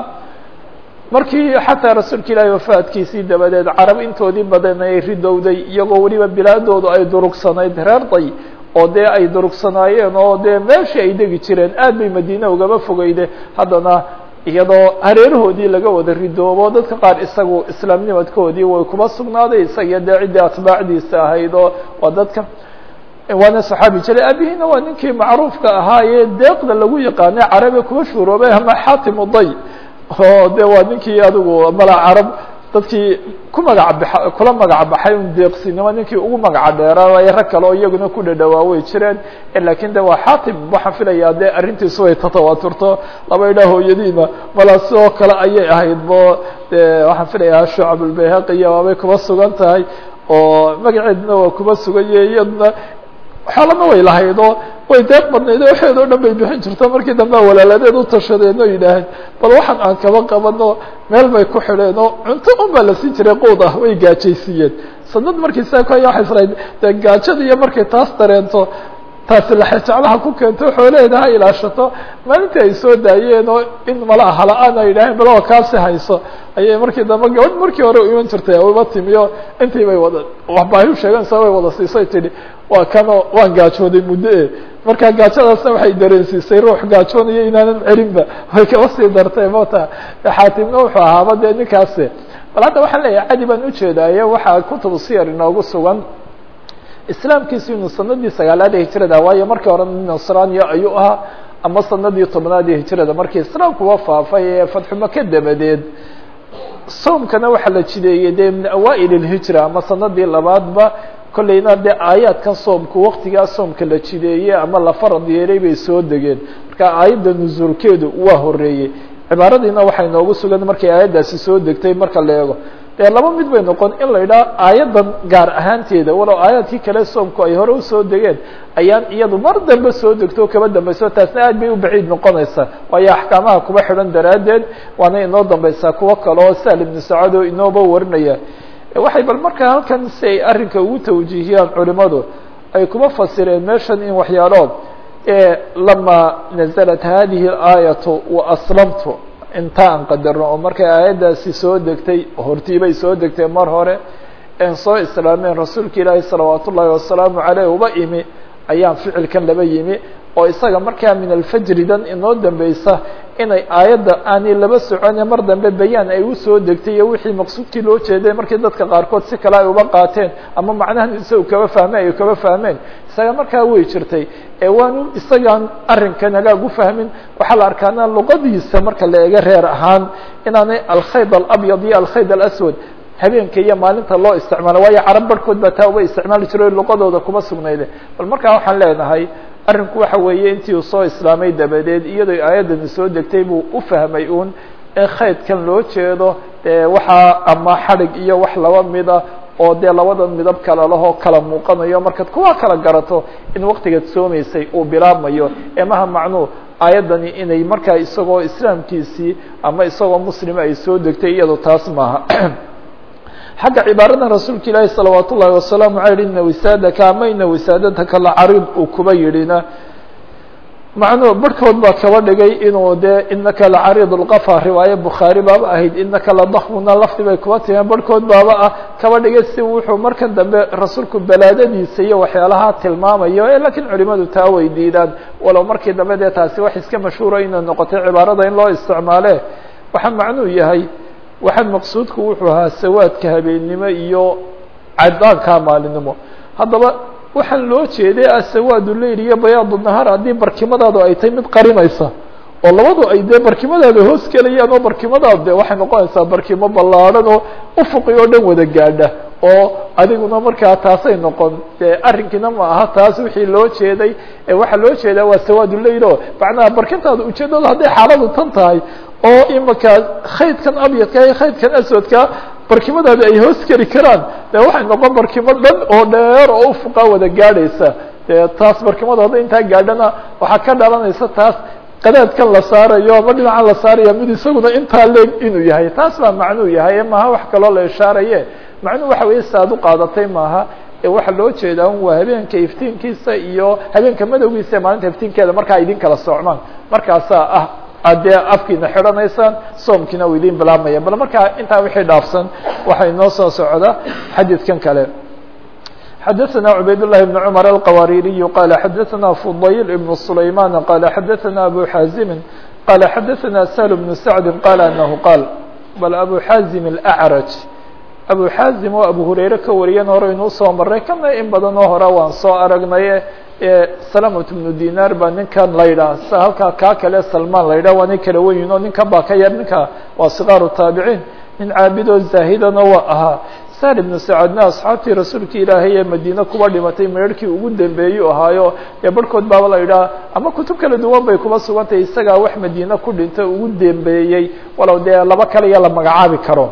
markii xataa rasuulka ilaahi wafaadkiisii dabadeed carab intoodii badan ay ridowday iyagoo weliba bilaadoodu ay durugsanayd reer day oo dee ay durugsanaayeen oo dee meeshii ay degi jireen aad bay madiine ugaba fogeyde haddana iyadoo hareerahoodii laga wada ridoobo dadka qaar isagu islaamnimadkoodii way kuba sugnaaday isagiyo dee ciddii atbaacdiisa ahayd oo waa dadka waana saxaabi jire abihiina waa ninkii macruufka ahaayee deeqda lagu yaqaanay carabe kuba shuuroobay ama xaatimu day oo de waa ninkii adigu mala carab dadkii ku magac ba kula magac baxay un deeqsinimo ninkii ugu magaca dheeraay rag kale oo iyaguna ku dhadhawaa way jireen lakin de waa xaatim waxaan filayaa de arrintiisu way tatawaaturto laba idhaa hooyadiina mala sidoo kale ayay ahayd bo de waxaan filayaa shucabulbayhaqiya waabay kuba sugan tahay oo magaceedna waa kuba sugaye iyadna xoolana way lahayd oo way deeq badnayd oo waxeed o dhan bay bixin jirto markii dambe walaaladeed u tashadeen oo yidhaaheen bal waxaan aan kaba qabano meel bay ku xidheen oo cunto un baa la siin jiray quud ah way gaajaysiiyeen sanad markii saa ku haya waxay israayd dee gaajada iyo markay taas dareento taasi laxejeclaha ku keento xoolaheeda ha ilaashato maalintii ay soo daayeen oo in mala hala-aan ay yidhaaheen bal oo kaasi hayso ayay markii dambe gabadh markii hore u iman jirtay uba timiyo intii bay wada waxbaahi u sheegeen sa way wada siisay tidhi waa kanoo waan gaajooday muddo e marka gaajadaasna waxay dareensiisay ruux gaajoonayo inaanan celinba way kaba sii dartay mota xaatimna wuxuu ahaaba dee ninkaasi bal hadda waxaan leeyahay cadi baan ujeedaaye waxaa kutubu siyar inoogu sugan islaamkiisu inuu sanadii sagaalaad ee hijrada waayo markii hore nasraniya ayuu ahaa ama sanadii tobnaad ee hijrada markii islaamkuwa faafay ee fatxumaka dabadeed soomkana waxaa la jideeyey dee min awaail اlhijra ama sanadii labaadba kolleyna dee aayaadkan soomku waktigaa soomka la jideeyey ama la farad yeelay bay soo degeen marka aayadda nusuulkeedu waa horeeyey cibaaradiina waxay noogu sugan markay aayaddaasi soo degtay marka la eego dee laba mid bay noqon in la idhaha aayaddan gaar ahaanteeda walow aayaadkii kale soomku ay hore usoo degeen ayaan iyadu mar dambe soo degto o kaba dambeyso taasna aad bay u baciid noqonaysaa waayo axkaamaha kuba xidhan daraaddeed waana inoo dambeysaa kuwo kale oo sahl ibnu sacad oo inooba warinaya waxay bal markaa halkan si ay arrinka ugu tawjiihiyaan culimadu ay kuma fasireen meeshan in waxyaalood lama naزlat hadihi اaayatu waaslamtu inta aan qadarno oo markay aayaddaasi soo degtay hortiibay soo degtay mar hore en soo islaameen rasuulka ilaahi salawaat ullaahi wasalaamu aleyh uba imi ayaan ficilkan laba yimi oo isaga markaa min alfajri dan inoo dambeysa inay aayadda aanay laba socone mar dambe bayaan ay usoo degtay iyo wixii maqsuudkii loo jeeday markii dadka qaarkood si kale ay uba qaateen ama macnahan isaga kaba fahmeen ay kaba fahmeen isaga markaa way jirtay ee waanu isagaan arrinkan hagaag u fahmin waxaa la arkaana luqadiisa marka la eega reer ahaan inaanay alkhayd alabyad iyo alkhayd alaswad habeenka iyo maalinta loo isticmaalo waayo carab barhkood baa taa uba isticmaali jiro luqadooda kuma sugnayde bal markaa waxaan leenahay arrinku waxa weeye intii uu soo islaamay dabadeed iyadoo aayaddani soo degtay buu u fahmay uun in khaydkan loo jeedo dee waxaa ama xadhig iyo wax laba mida oo dee labada midab kala lahoo kala muuqanayo markaad kuwa kala garato in waktigaad soomaysay uu bilaabmayo emaha macnuu aayaddani inay markaa isagoo islaamkiisii ama isagoo muslima ay soo degtay iyado taas maaha xagga cibaaradan rasuulka ilaahi salawaat ullaahi wasalaamu aleyh ina wisaadaka ama ina wisaadadaka la cariid uu kuba yidhina macnuu barhkood baa kaba dhigay inuu dee inaka lacariid lqafa riwaaye bukhaari baaba ahayd inaka ladakmuna lafdi bay kuba timeen barhkood baaba ah kaba dhigay si wuxuu markan dambe rasuulku balaadadiisa iyo waxyaalaha tilmaamayo lakiin culimadu taa way diidaan walow markii dambe dee taasi wax iska mashhuura inay noqotay cibaarada in loo isticmaale waxaa macnuu yahay waxaan maqsuudku wuxuu ahaa sawaadka habeennimo iyo cadaanka maalinimo haddaba waxaan loo jeeday asawaad leyl iyo bayaad nahaar haddii barkimadaadu ay tahay mid qarinaysa oo labadu ay dee barkimadaada hoos gelayaan oo barkimadaadu de waxay noqonaysaa barkimo ballaadhan oo ufuqi oo dhan wada gaadha oo adiguna markaa taasay noqon dee arrinkiina ma aha taas wixii loo jeeday waxaa loo jeedaa waa sawaaduleyl o macnaha barkintaada ujeedada hadday xaaladu tan tahay oo imaka khaydkan abyadka iyo khaydkan aswadka barkimadaada ay hoos geli karaan de waxay noqon barkimo dhan oo dheer oo ufuqa wada gaadhaysa dee taas barkimada hadda intaa gaadhana waxaa ka dhalanaysa taas qadaadkan la saarayo ama dhinacan la saaraya mid isaguna intaa leeg inuu yahay taas baa macnuu yahay maaha wax kaloo la ishaaraye macnuu waxa weeye si aad u qaadatay maaha ee waxaa loo jeedaa un waa habeenka iftiinkiisa iyo habeenka madowgiisa ee maalinta iftiinkeeda markaa idin kala socmaan markaasaa ah ad dee afkiina xidhanaysaan soomkiina uu idin bilaabmaya bal markaa intaa wixii dhaafsan waxay noo soo socda xadiidkan kale xadaثna cubayd الlahi بn cmر الqawaririي qal xadaثna fudayl ibn سlayman qal xadaثna abu xaazimi qal xadaثna shl بn sacdi qal anahu qaal bal abu xaazim الأcraj abu xaazim oo abu hurayre ka wariyan hore inuu soo maray kana in badan oo hore waan soo aragnaye salamat bnu dinar baa ninkan la yidhaha sa halkaa kaa kale salmaan la yidhah waa nin kala weyn oo ninkan baa ka yar ninka waa sikaaru taabiciin nin caabid oo zaahidana waa ahaa sar ibnu sacadna asxaabtii rasuulka ilaahay ee madiine kuba dhimatay meerhkii ugu dambeeyuu ahaayo ee barhkood baaba la yidhaha ama kutub kala duwan bay kuba sugantahay isagaa wax madiine ku dhintay ugu dambeeyey walow dee laba kaliya la magacaabi karo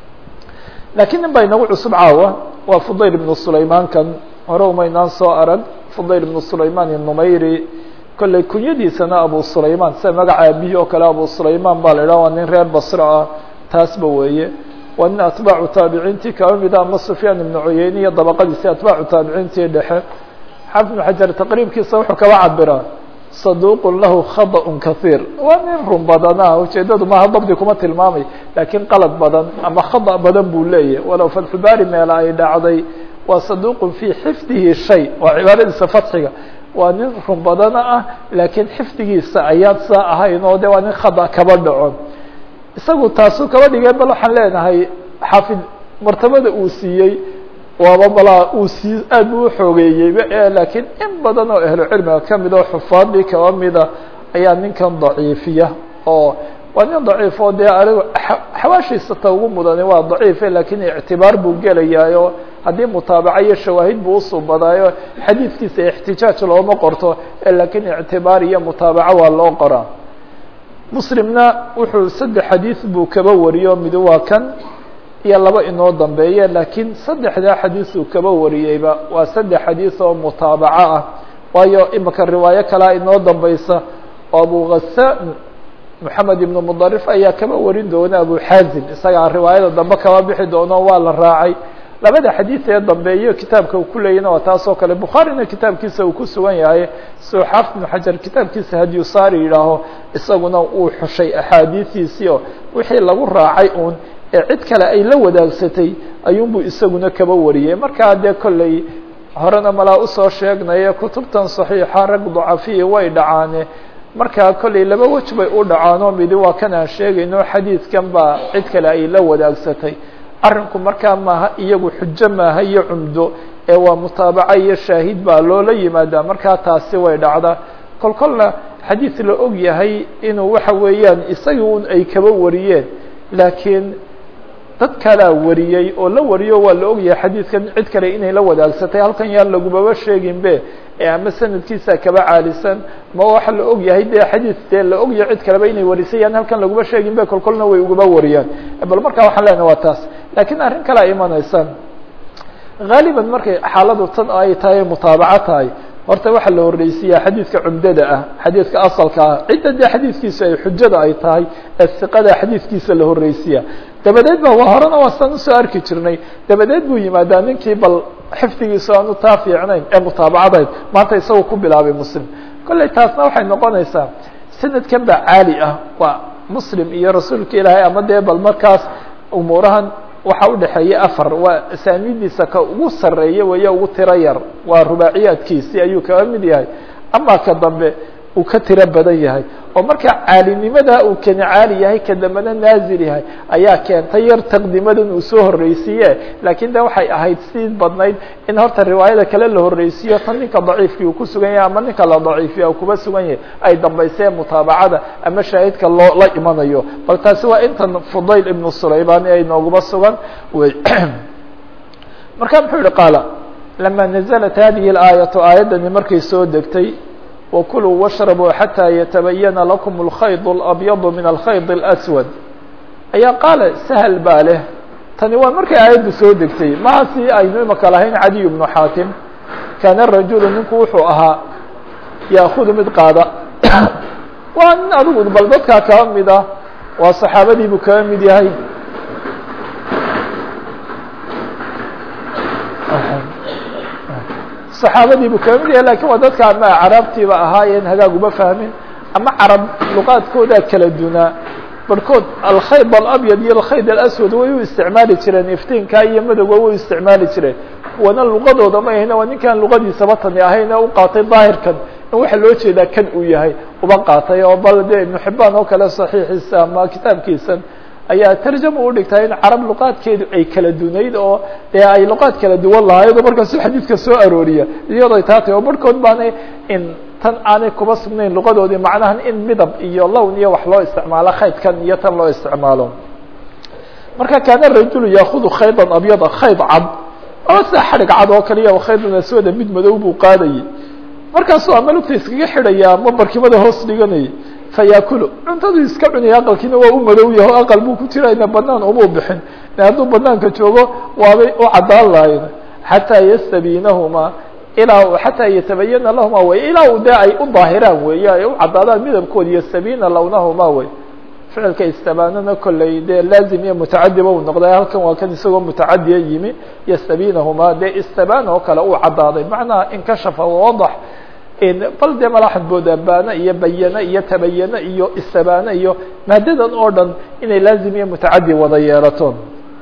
lakiin nin baa inagu cusub caawa waa fudayl ibnu sulaymaankan hore umaynaan soo arag fudayl ibnu sulayman inumayri kolley kunyadiisana abu sulayman sida magaca abihi oo kale abu sulayman baa la idhaha waa nin reer basra ah taasba weeye waa nin atbaacu taabiciintii kaba mida ama sufyaan ibnu cuyeyne iyo dabaqadiisi atbaacu taabiciintii dhexe xaafid ibnu xajar taqriibkiisa wuxuu kaba cabiraa saduuqun lahu khadaun kahiir waa nin run badana ujeedadu maaha dabdi kuma tilmaamay laakiin qalad badan ama khada badan buu leeyahy walow fatxubaari meela ay dhacday waa saduuqun fii xifdihi shay waa cibaaradiisa fatxiga waa nin run badana ah laakiin xifdigiisa ayaan saa ahayn oo de waa nin khada kaba dhaco isagu taasuu kaba dhigay bal waxaan leenahay xaafid martabada uu siiyey waaba balaa uu sii aad buu uxoogeeyeyba laakiin in badan oo ahlu cilmiga kamid oo xufaadii kaba mida ayaa ninkan daciifiya oo waa nin daciif oo dee anigu xawaashiisa ta ugu mudani waa daciife lakiin ictibaar buu gelayaayo haddii mutaabaca iyo shawaahid buu usubadaayo xadiidkiisa ixtijaaj looma qorto lakiin ictibaar iyo mutaabaco waa loo qoraa muslimna wuxuu saddex xadiid buu kaba wariyo mid waa kan iyo laba inoo dambeeye laakiin saddexdaa xadiis uu kaba wariyeyba waa saddex xadiis oo mutaabaco ah waayo imika riwaayo kalea inoo dambeysa oo abu ghasaan moxamed ibnu mudarif ayaa kaba warin doona abu xaazim isagaa riwaayada dambe kaba bixi doono waa la raacay labada xadiid ee dambeeyo kitaabka uu ku leeyahna waa taas oo kale bukhaarina kitaabkiisa uu ku sugan yahay soo xaafid ibnu xajar kitaabkiisa hadyusaari yidhaaho isaguna uu xushay axaadiistiisii oo wixii lagu raacay uun ee cid kale ay la wadaagsatay ayuunbuu isaguna kaba wariyey markaa dee kolley horena malaa usoo sheegnaye kutubtan saxiixa rag dacafiyi way dhacaane markaa kolley laba wej bay u dhacaanoo midi waa kan aan sheegayno xadiidkan baa cid kale ay la wadaagsatay arrinku markaa maaha iyagu xujo maaha iyo cumdo ee waa mutaabaca iyo shaahid baa loola yimaadaa markaa taasi way dhacdaa kol kolna xadiid la og yahay inuu waxa weeyaan isagii un ay kaba wariyeen laakiin dad kalaa wariyey oo la wariyo waa la ogyahay xadiidkan cid kale inay la wadaagsatay halkan yaan lagubaba sheeginbe ee ama sanadkiisa kaba caalisan ma waxa la og yahay dee xadiid dee la ogyahay cid kaleba inay warisay yaan halkan laguma sheeginbe kol kolna way ugaba wariyaan bal markaa waxaan leenahay waa taas laakiin arrin kalea imanaysa haaliban markay xaaladu tan ay tahay mutaabaco tahay horta waxaa la horreysiyaa xadiidka cumdada ah xadiidka asalka ah cidda dee xadiidkiisa ay xujada ay tahay ee siqada xadiidkiisa la horreysiya dabadeed ba waa horena waa saan usoo arki jirnay dabadeed buu yimaadaa ninkii bal xifdigiisu aanu taa fiicnayn ee mutaabacadayd maanta isagoo ku bilaabay muslim kolley taasna waxay noqonaysaa sanadkan baa caali ah waa muslim iyo rasuulka ilaahay ama dee bal markaas umuurahan waxaa udhexeeya afar waa asaanidiisa ka ugu sareeya weeye ugu tiro yar waa rubaaciyaadkiisii ayuu kaga mid yahay ama ka dambe uu ka tiro badan yahay oo marka caalinimada uu kani caali yahay ka dambena naazil yahay ayaa keentay yar taqdimadan uu soo horreysiiye laakiin de waxay ahayd sii badnayd in horta riwaayada kale la horreysiiyo tan ninka daciifkii uu ku sugan yahay ama ninka la daciifiya uu kuba sugan yahay ay dambaysee mutaabacada ama shaahidka loo la imanayo bal taasi waa intan fudayl ibnu sulaybani ay nooguba sugan wey marka muxuu yihi qaala lama naزlat hadihi اlaayatu aayaddani markay soo degtay وكلوا واشhربوا حتى يتبين لكم الخyط الأبيض من الخyط الأسود ayaa qاaل سهل baa leh tani waa markay aayaddu soo degtay maha si aynu imaka lahayn عadي بن xاatim كاna الرaجuل ninku wuxuu ahaa yأخudu mid qaada waa nin adigu bal dadkaa kaba mid ah waa صaxaabadii buu kaga mid yahay صaxaabadii buu kaga mid yahay lakin waa dadka ama carabtiiba ahaayeen hagaag uma fahmin ama carab luqaadkoodaa kala dunaa barhkood alkhayd alabyad iyo alkhayd alaswad way u isticmaali jireen iftiinka iyo madowga way u isticmaali jireen kuwana luqadooda ma ahayna waa ninkaan luqadiisaba tani ahayn ee u qaatay daahirkan in waxa loo jeedaa kan uu yahay uba qaatay oo bal de ibnu xibaan oo kale saxiixiisa ama kitaabkiisan ayaa tarjama u dhigtaa in carab luqaadkeedu ay kala dunayd oo dee ay luqaad kala duwan lahayd oo markaasu xadiidka soo arooriya iyadoo taa tahy oo barhkood baanay in tan aanay kuba sugnayn luqadoodii macnahan in midab iyo lown iyo wax loo isticmaalo khaydkan iyo tan loo isticmaalo marka kaana rajulu yaakudu khaydan abyada khayd cad oo sida xadhig cad oo kaliya khaydun aswada mid madow buu qaadayay markaasuu ama lugta iskaga xidhaya ama barkimada hoos dhiganayay fayaakulu cuntadu iska cunaya aqalkiina waa u madow yaho aqal buu ku jirayna banaan umuu bixin hadduu banaanka joogo waabay u caddaan lahayn xataa yastabiinahuma ilaa xataa yatabayana lahuma way ilaa u de ay u daahiraan weeye ay u caddaadaan midabkooda yastabiina lawnahuma wey ficilka istabaanana kolley dee laazim iyo mutacadiba uu noqday halkan waa kan isagoo mutacadiya yimi yastabiinahuma dee istabaan oo kale uu caddaaday macnaha inkashafa wadax bal dee malaxad booda baana iyo bayana iyo tabayana iyo istabaana iyo maadadan oo dhan inay laazim iyo mutacadi wada yeelato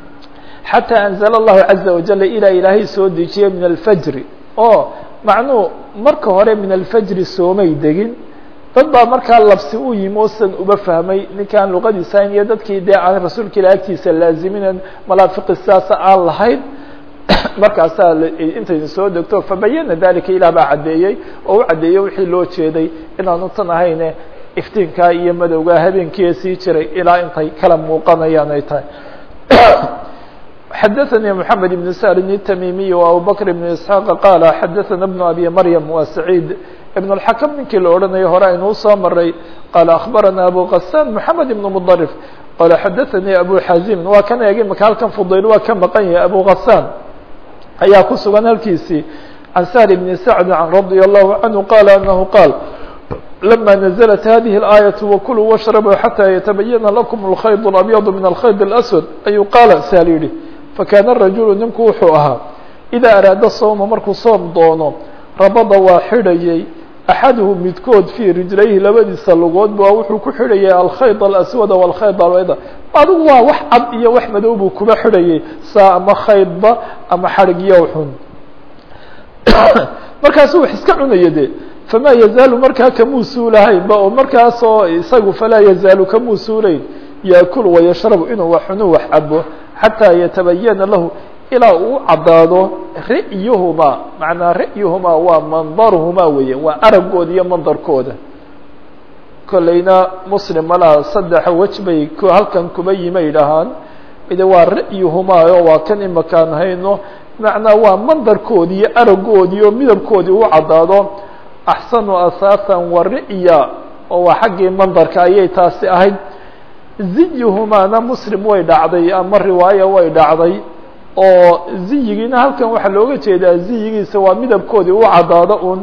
xatىa anzla الlahu caزa wajala ilaa ilaahay soo dejiyey min alfajri oo macnuu marka hore min alfajri soomay degin dad baa markaa labsi u yimi osan uba fahmay ninkaan luqadiisahayn iyo dadkii dee aan rasuulka ilah agtiisa laaziminen malaafiqi sidaasa aan lahayn markaasaa intaynu soo degto fabayana dalika ilah baa caddeeyey oo u caddeeyey wixii loo jeeday inaanu tan ahayne iftiinkaa iyo madowgaa habeenkiia sii jiray ilaa intay kala muuqanayaan ay tahay xadaثnي محamed بن sاrin التmimiي وabu bكر بن اسحاq qاla xadaثna بن abi mryم wa سacيid بن الحakم ninkii la odhanayo hore aynuu soo maray qala أخbarana abu غasاn محamed بن mضرف qala xadaثnي abu xazim waa kan eegay maka halkan fudayl waa ka maqan yahay abu غasاn ayaa ku sugan halkiisii عan sهل بن سعد رضي الله عنه qال أنه qاal لما نزلت هذه الآية وكلوا واشhربوا حتى يتبين لكم الخyط الأبيض من الخyط الأسود ayuu qاala sal yihi fakاna الرaجuل ninku wuxuu ahaa إذا أراada sوma markuu soom doono rabada waa xidhayay أxaduhu midkood fii rijlayhi labadiisa lugood ba wuxuu ku xidhayay alkhayط الأswada والkhayط albayda adigu waa wax cad iyo wax madow buu kuba xidhayay saa ama khaydba ama xadhigyo xun markaasu wax iska cunaya de famaa yazaalu markaa kamuu suulahaynba oo markaasoo isagu falaa yazaalu kamuu suulayn yaakulu wayashrabu inuu wax cunu wax cabo xataa yatabayana lahu ilaa uu caddaado ra'yuhumaa macnaa ra'yuhumaa waa mandaruhumaa weeye waa aragooda iyo mandarkooda kolleyna muslim malaha saddexa wej bay halkan kuba yimay dhahaan mide waa ra'yuhumaa oo waa kan imakaan hayno macnaa waa mandarkoodi iyo aragoodii oo midabkoodii u caddaado axsanu asaasan wa ri'ya oo waa xaggii mandarka ayay taasi ahayd ziyuhumaana muslim way dhacday ama riwaaya way dhacday oo ziyigiina halkan waxaa looga jeedaa ziyigiisa waa midabkoodii u caddaado un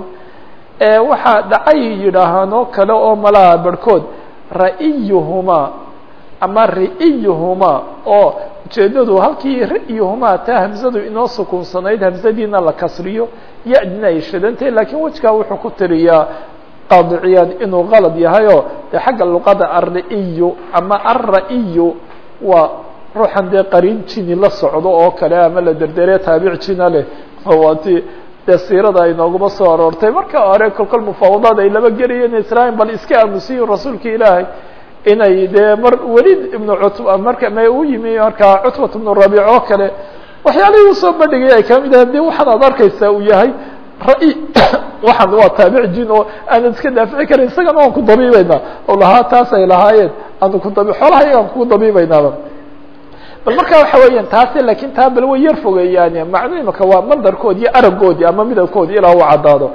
waxaa dhacay yidhaahaan oo kale oo malaha barhkood ra'iyuhumaa ama ri'iyuhumaa oo ujeedadu halkii ri'yuhumaa taa hamzadu inoo sukuunsanayd hamzadiina la kasriyo ya-dina ay shadantay lakiin wejkaa wuxuu ku tiriyaa qaadiciyaad inuu qalad yahayoo dee xagga luqada alri'iyu ama alra'iyu waa ruuxan dee qariin jini la socdo oo kale ama la derdere taabic jina leh waati dee siirada ay nooguma soo aroortay marka hore kolkol mufaawadaad ay laba gelayeen israail bal iska aamusiyin rasuulka ilaahay inay dee mar welid ibnu cutba marka ma u yimi markaa cutbat ibnu rabiic oo kale waxyaalihii usoo bandhigay ay kamid ahay de waxaan aad arkaysaa uu yahay ra- waxaan waa taabic jin oo aanad iska daafici karin isagana waan ku dabiibeynaa oo lahaa taas ay lahaayeen aanu ku dabi xoolaha iyagaan kugu dabiibeynaaba bal marka waxa weeyaan taasi lakin taa bal way yar fogeeyaan macno imaka waa mandarkoodi iyo aragoodii ama midabkoodi ilaa u caddaado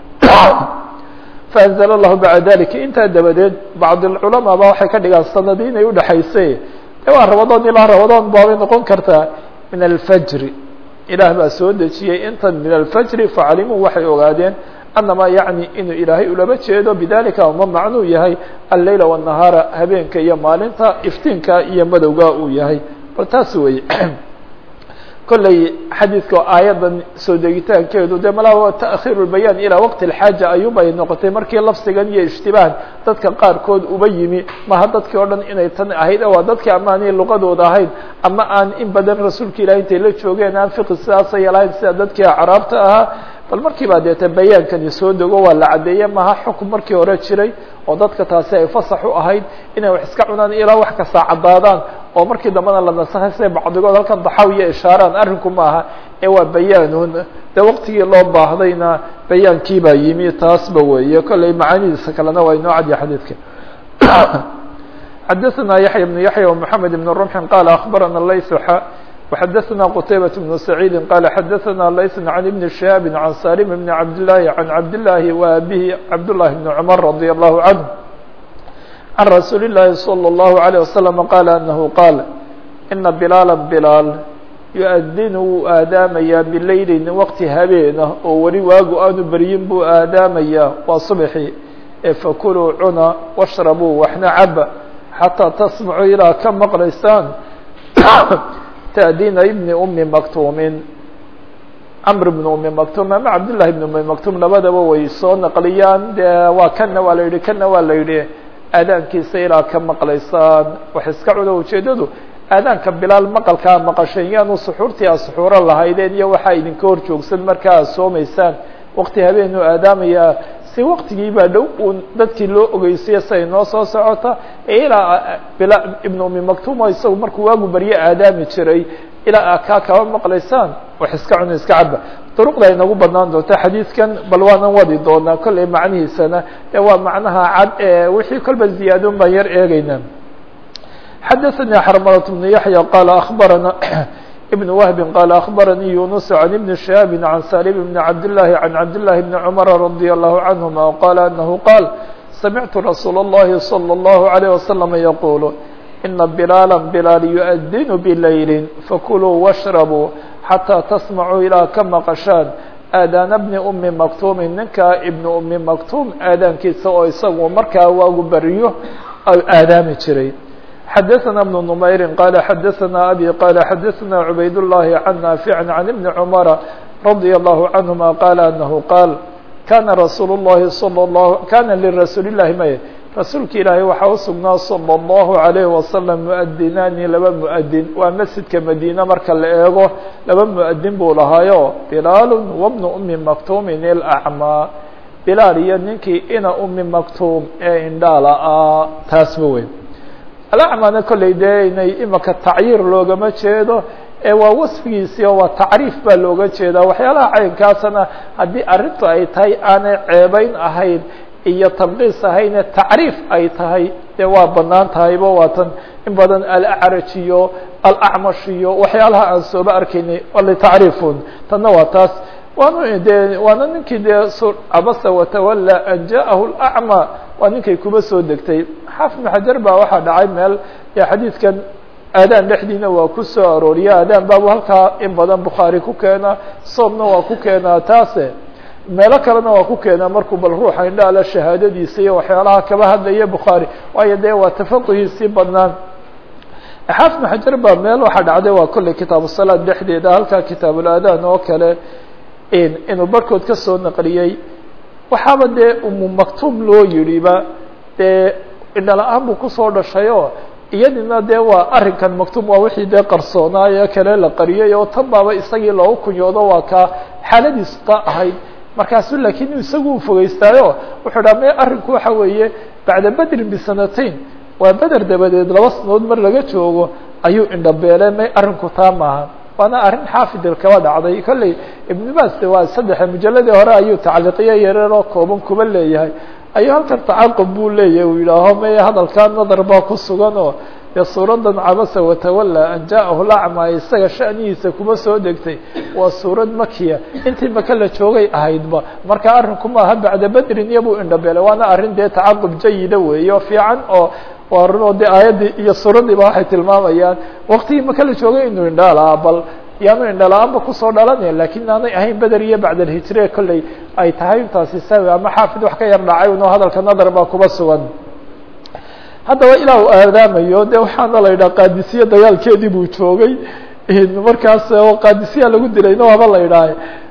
faanzl allahu bacda dalika intaa dabadeed bacd alculamaa ba waxay ka dhigaan sanadii inay udhexaysay de waa rabadoon ilaa rabadoon baabay noqon kartaa min alfajri ilaah baa soo dejiyey intan min alfajri facalimuu waxay ogaadeen anama yacni inuu ilaahay ulama jeedo bidalika uma macnuu yahay alleyla wالnahaara habeenka iyo maalinta iftiinka iyo madowga uu yahay bal taas wey kolley xadiidka aayadan soo degitaankeedu de malaa taakhiru bayaan ilaa waqti اlxaaja ayuubay noqotay markii lafsigan iyo ishtibaah dadka qaarkood uba yimi maha dadkii o dhan inay tan ahayd waa dadkii ama aanay luqadooda ahayd ama aan in badan rasuulka ilahi intay la joogeen aan fiqi sidaasay lahayn sida dadkii acraabta ahaa bal markii baa deete bayaankani soo dego waa la caddeeye maha xukun markii hore jiray oo dadka taasi ay fasax u ahayd inay wax iska cunaan ilaa wax kasta caddaadaan oo markii dambena la nasakhay siday bacdigood halkan daxawiya ishaaraan arrinku ma aha ee waa bayaanun de waqtigii loo baahdayna bayaankii baa yimi taasba weeye kolley macaanidiisa kalena waa inoo cadya xadiidka xadaثna yaحya بن yaحya ومحamed بن رمح qال أخbarana layث وxadaثna qتaybaة بن سعيid qال xadaثna layث عن بن شهاaب عن saلم بن عبد اللahi عن cabd اللahi وabihi cabd للahi بن cمر رضي الله عنه عن رasuuل اللahi صلى الله عليه وسلم qال أنه qاal إنa بلاaلا بلاal يؤdin wuu aadaamayaa bilaylin waqti habeena oo weli waagu aanu beryin buu aadaamayaa waa صبحi ee fakuluu cuna washrabuu waxna caba xataa tasmacuu ilaa ka maqlaysaan ta'diina ibni umi maktuumin camr bni umi maktuum ama cabdillahi ibni umi maktuum labadaba way soo naqliyaan de waa kana waa la yidhi kana waa la yidhi aadaankiisa ilaa ka maqlaysaan wax iska cuno ujeedadu aadaanka bilaal maqalkaa maqasheen yaanu suxuurtii a suxuuro lahaydeen iyo waxaa idinka hor joogsan markaa aad soomaysaan waqti habeenuu aadaamayaa si waqtigii baa dhow uun dadkii loo ogeysiya siay noo soo socota ee ilaa bila ibnu umi maktuumo isagu markuu waagu barye aadaami jiray ilaa kaa kaba maqlaysaan wax iska cuno iska caba duruqda ay nagu badnaan doonta xadiidkan bal waanan wadi doonaa kolley macnihiisana ee waa macnaha cad ee wixii kolba ziyaadon baan yar eegeyna xadaثnي xrmlة بن yaحyى qال أخbarana بن وهب qال أخbarnي يuنس عن بن شهاب عن سالم بن عبد الله عن عبد الله بن عمر رضي الله عنهما qال أنه qال سمعت رsuuل اللhi صلى الله عليه وسلم يقول إنa بلاaلا بلاal يؤdن بlayل فكلوا واشhربوا حتى تسمعوا ilaa ka maqشhaan aadاn بن أmi مكتوم ninka iبن أmi مكتوم aadaankiisa oo isagu markaa waagu beriyo aadaami jiray xdثna بن نmayr qال xdثna abي qال xdثna عbayd اللhi عن نافع عن بن cمر رضي الله عنهma qال أنه qاal kana رasuul الlahi صلى الله kana لرasuul الlahi may rasuulka ilaahay waxaa usugnaa صلى الله عليه وسلم مؤdinaani laba mؤdin waa masjidka madine marka la eego laba mؤdin buu lahaayo بilaal وبن أmi مكتوmi الأعmى bilaal iyo ninkii ina umi maktuum ee indhaala ah taasba weyn alacmana kolley dee inay imaka tacyiir loogama jeedo ee waa wasfigiisii oo waa tacriif baa looga jeedaa waxyaalaha caynkaasana haddii arrintu ay tahay aanay ceebeyn ahayn iyo tabqiis ahayne tacriif ay tahay dee waa banaan tahayba waa tan in badan alacraj iyo alacmash iyo waxyaalaha aan sooba arkaynay litacriifun tanna waa taas waanu de waana ninkii dee cabasa watawala an ja'ahu lacma waa ninkay kuba soo degtay xaafid ibn xajar baa waxaa dhacay meel xadiidkan aadaan dhexdiina waa ku soo arooriya aadaan baabu halkaa in badan bukhaari ku keenaa soomna waa ku keenaa taase meelo kalena waa ku keenaa markuu bal ruuxa indhaala shahaadadiisa iyo waxyaalaha kaba hadlaya bukhaari waayo dee waa tafaquhiisii badnaan xaafid bn xajar baa meel waxaa dhacday waa kolley kitaabu salaad dhexdeeda halkaa kitaabulaadaan oo kale inuu barhkood ka soo naqliyey waxaaba dee umu maktuum loo yidhiba dee indhala-aan buu kusoo dhashayoo iyadina dee waa arrinkan maktuum waa wixii dee qarsoonaayo kale la qariyay oo tan baaba isagii loogu kunyoodo waa kaa xaaladiisu taa ahayd markaasu laakiin isagu u fogeystaayo wuxuu dhaha me arrinku waxa weeye bacda bedrin bisanatayn waa beder dabadeed laba sanood mar laga joogo ayuu indhabeele may arrinku taa maaha waana arrin xaafidil kaba dhacday kolley ibnu baas de waa saddexa mujalladii hore ayuu tacliiqiyo yareeroo kooban kuba leeyahay ayuu halkan tacaqub buu leeyahay uu yidhaaho may hadalkaa nadar baa ku sugan oo dee suuradan cabasa watawalla an ja'ahu lacma isaga sha'nihiisa kuma soo degtay waa suurad makiya intii maka la joogay ahaydba marka arrinku maaha bacda bedrin iyobuu indhabeelay waana arrin dee tacaqub jayida weeye oo fiican oo waa run oo dee aayaddii iyo suuraddiiba waxay tilmaamayaan waktigii maka la joogay inuu indhalaa bal yaanu indhala-aanba kusoo dhalanaya lakin aanay ahayn beder iyo bacd alhijre kolley ay tahay intaasi sawi ama xaafid wax ka yar dhacay uno hadalka nadar baa kuba sugan haddaba ilaa uu aadaamayo de waxaana la yidhaha qaadisiye dagaalkeedii buu joogay markaas oo qaadisiya lagu dilayna waaba la yidhaha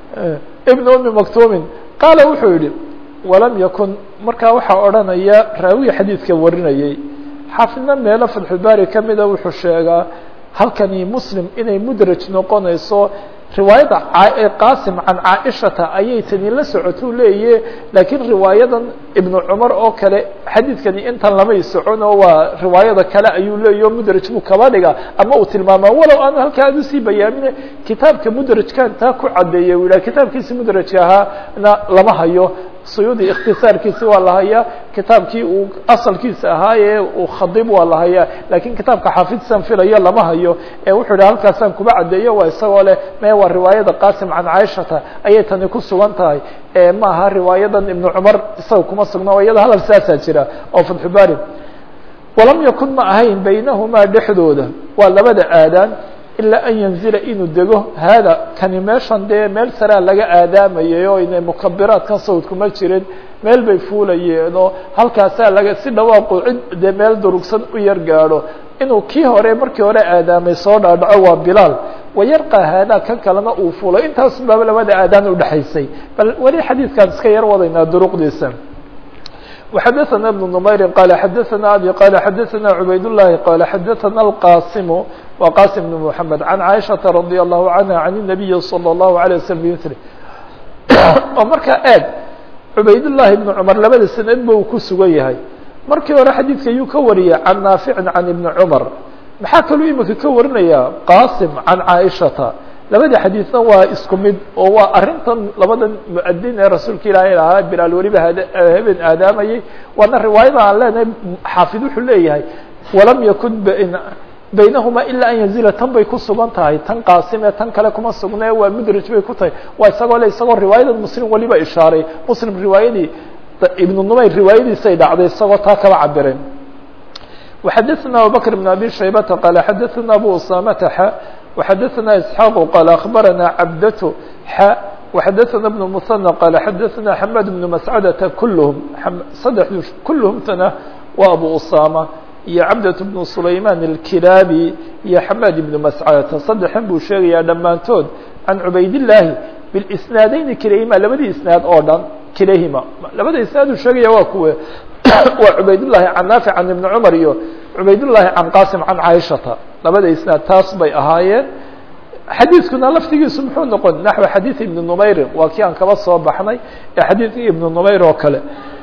ibn umi maktumin qaala wuxuu yihi walam yakun markaa waxaa odhanaya raawiga xadiidka warinayay xaafidna meelo fatxulbaari kamida wuxuu sheegaa halkani muslim inay mudraj noqonayso riwaayadda qaasim can caaishata ayay tani la socotuu leeyahe laakiin riwaayadan ibnu cumar oo kale xadiidkani intan lamay socon oo waa riwaayada kale ayuu leeyahy o mudraj buu kaba dhiga ama uu tilmaamaa walow aanu halkaa ad usii bayaamine kitaabka mudrajkan taa ku cadeeyay u yidhah kitaabkiisi mudrajka ahaana lama hayo suyuudi ikhtisaarkiisi waa la hayaa kitaabkii uu asalkiisa ahaa ee uu khadib waa la hayaa lakiin kitaabka xaafidsan filayo lama hayo ee wuxuu yidhi halkaasaan kuba caddeeyo waa isagoo leh me waa riwaayada qaasim can caaishata ayay tani ku sugan tahay ma aha riwaayadan ibnu cumar isaga kuma sugna oo iyada hadal saasaa jira oo fatxubaari walam yakun ma ahayn baynahumaa dhexdooda waa labada aadaan ilaa an yanzila inuu dego haada kani meeshan dee meel saraa laga aadaamayay oo inay mukabiraadkan sawdkuma jirin meel bay fuulayeen oo halkaasaa laga si dhawaaqu cid dee meel durugsan u yar gaadho inuu kii hore markii hore aadaamay soo dhaadhaco waa bilaal wayarqa haadaa kan kalena uu fuulo intaas baaba labada aadaan udhexaysay bal weli xadiidkaan iska yar wadaynaa duruqdiisa وxdثna بن نmayr qال xdثna abي qال xdثna عubayd اللhi qال xdثna الqاsم wa qاsم بن محمد عن عائشhaةa رضي الله عنها عن النبي صلى الله عليه وسلم bmثل oo markaa eeg عubayd اللahi بن cمر labada sanadba uu ku sugan yahay markii hore xadiidka yuu ka wariyay can نaafiع عan iبن cمر maxaa kaluu imika ka warinaya qاsم عan cائشhaةa labada xadiidna waa isku mid oo waa arrintan labadan muadin ee rasuulka ilaahay lahaa bilaal weliba haben aadaamayay waana riwaayada aan leenahay xaafid wuxuu leeyahay walam yakun baynahuma ilaa an yanzila tan bay ku sugan tahay tan qaasim ee tan kale kuma sugne waa mudraj bay ku tahay waa isagoo le isagoo riwaayadan muslim weliba ishaaray muslim riwaayadii ibnu numayr riwaayadiisay dhacday isagoo taa kaba cabireen وxadثna abubكر بن abي شhaybةa qال xadثna abu usamةa x وxadثna isحاq qال أخbarana cabdة x وxadثna بن مثنى qال xadثna حmad بن مسcdة kulhm saddexdu kulhmtana waa abu usama iyo cabdة بن سulayman الkilaabi iyo xmad بن mascdةa saddexan buu sheegayaa dhammaantood can cubayd الlahi bاsnaadeyni kilayhima labadii isnaad oo dhan kilayhima labada isnaad uu sheegaya waa kuwe waa cubaydالlahi can naafic can ibni cumar iyo cubaydالlahi can qasim can caaishata labada isnaad taas bay ahaayeen xadiidkuna laftigiisu muxuu noqon naxو xadiiث ibni numayrin waa kii aan kaba soo baxnay ee xadiidkii ibni numayr oo kale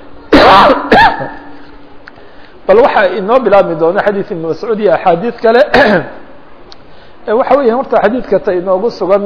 bal waxaa inoo bilaabmi doona xadiiث ibn mascuud iyo axaadiid kale waxa weya horta xadiidka ta inoogu sugan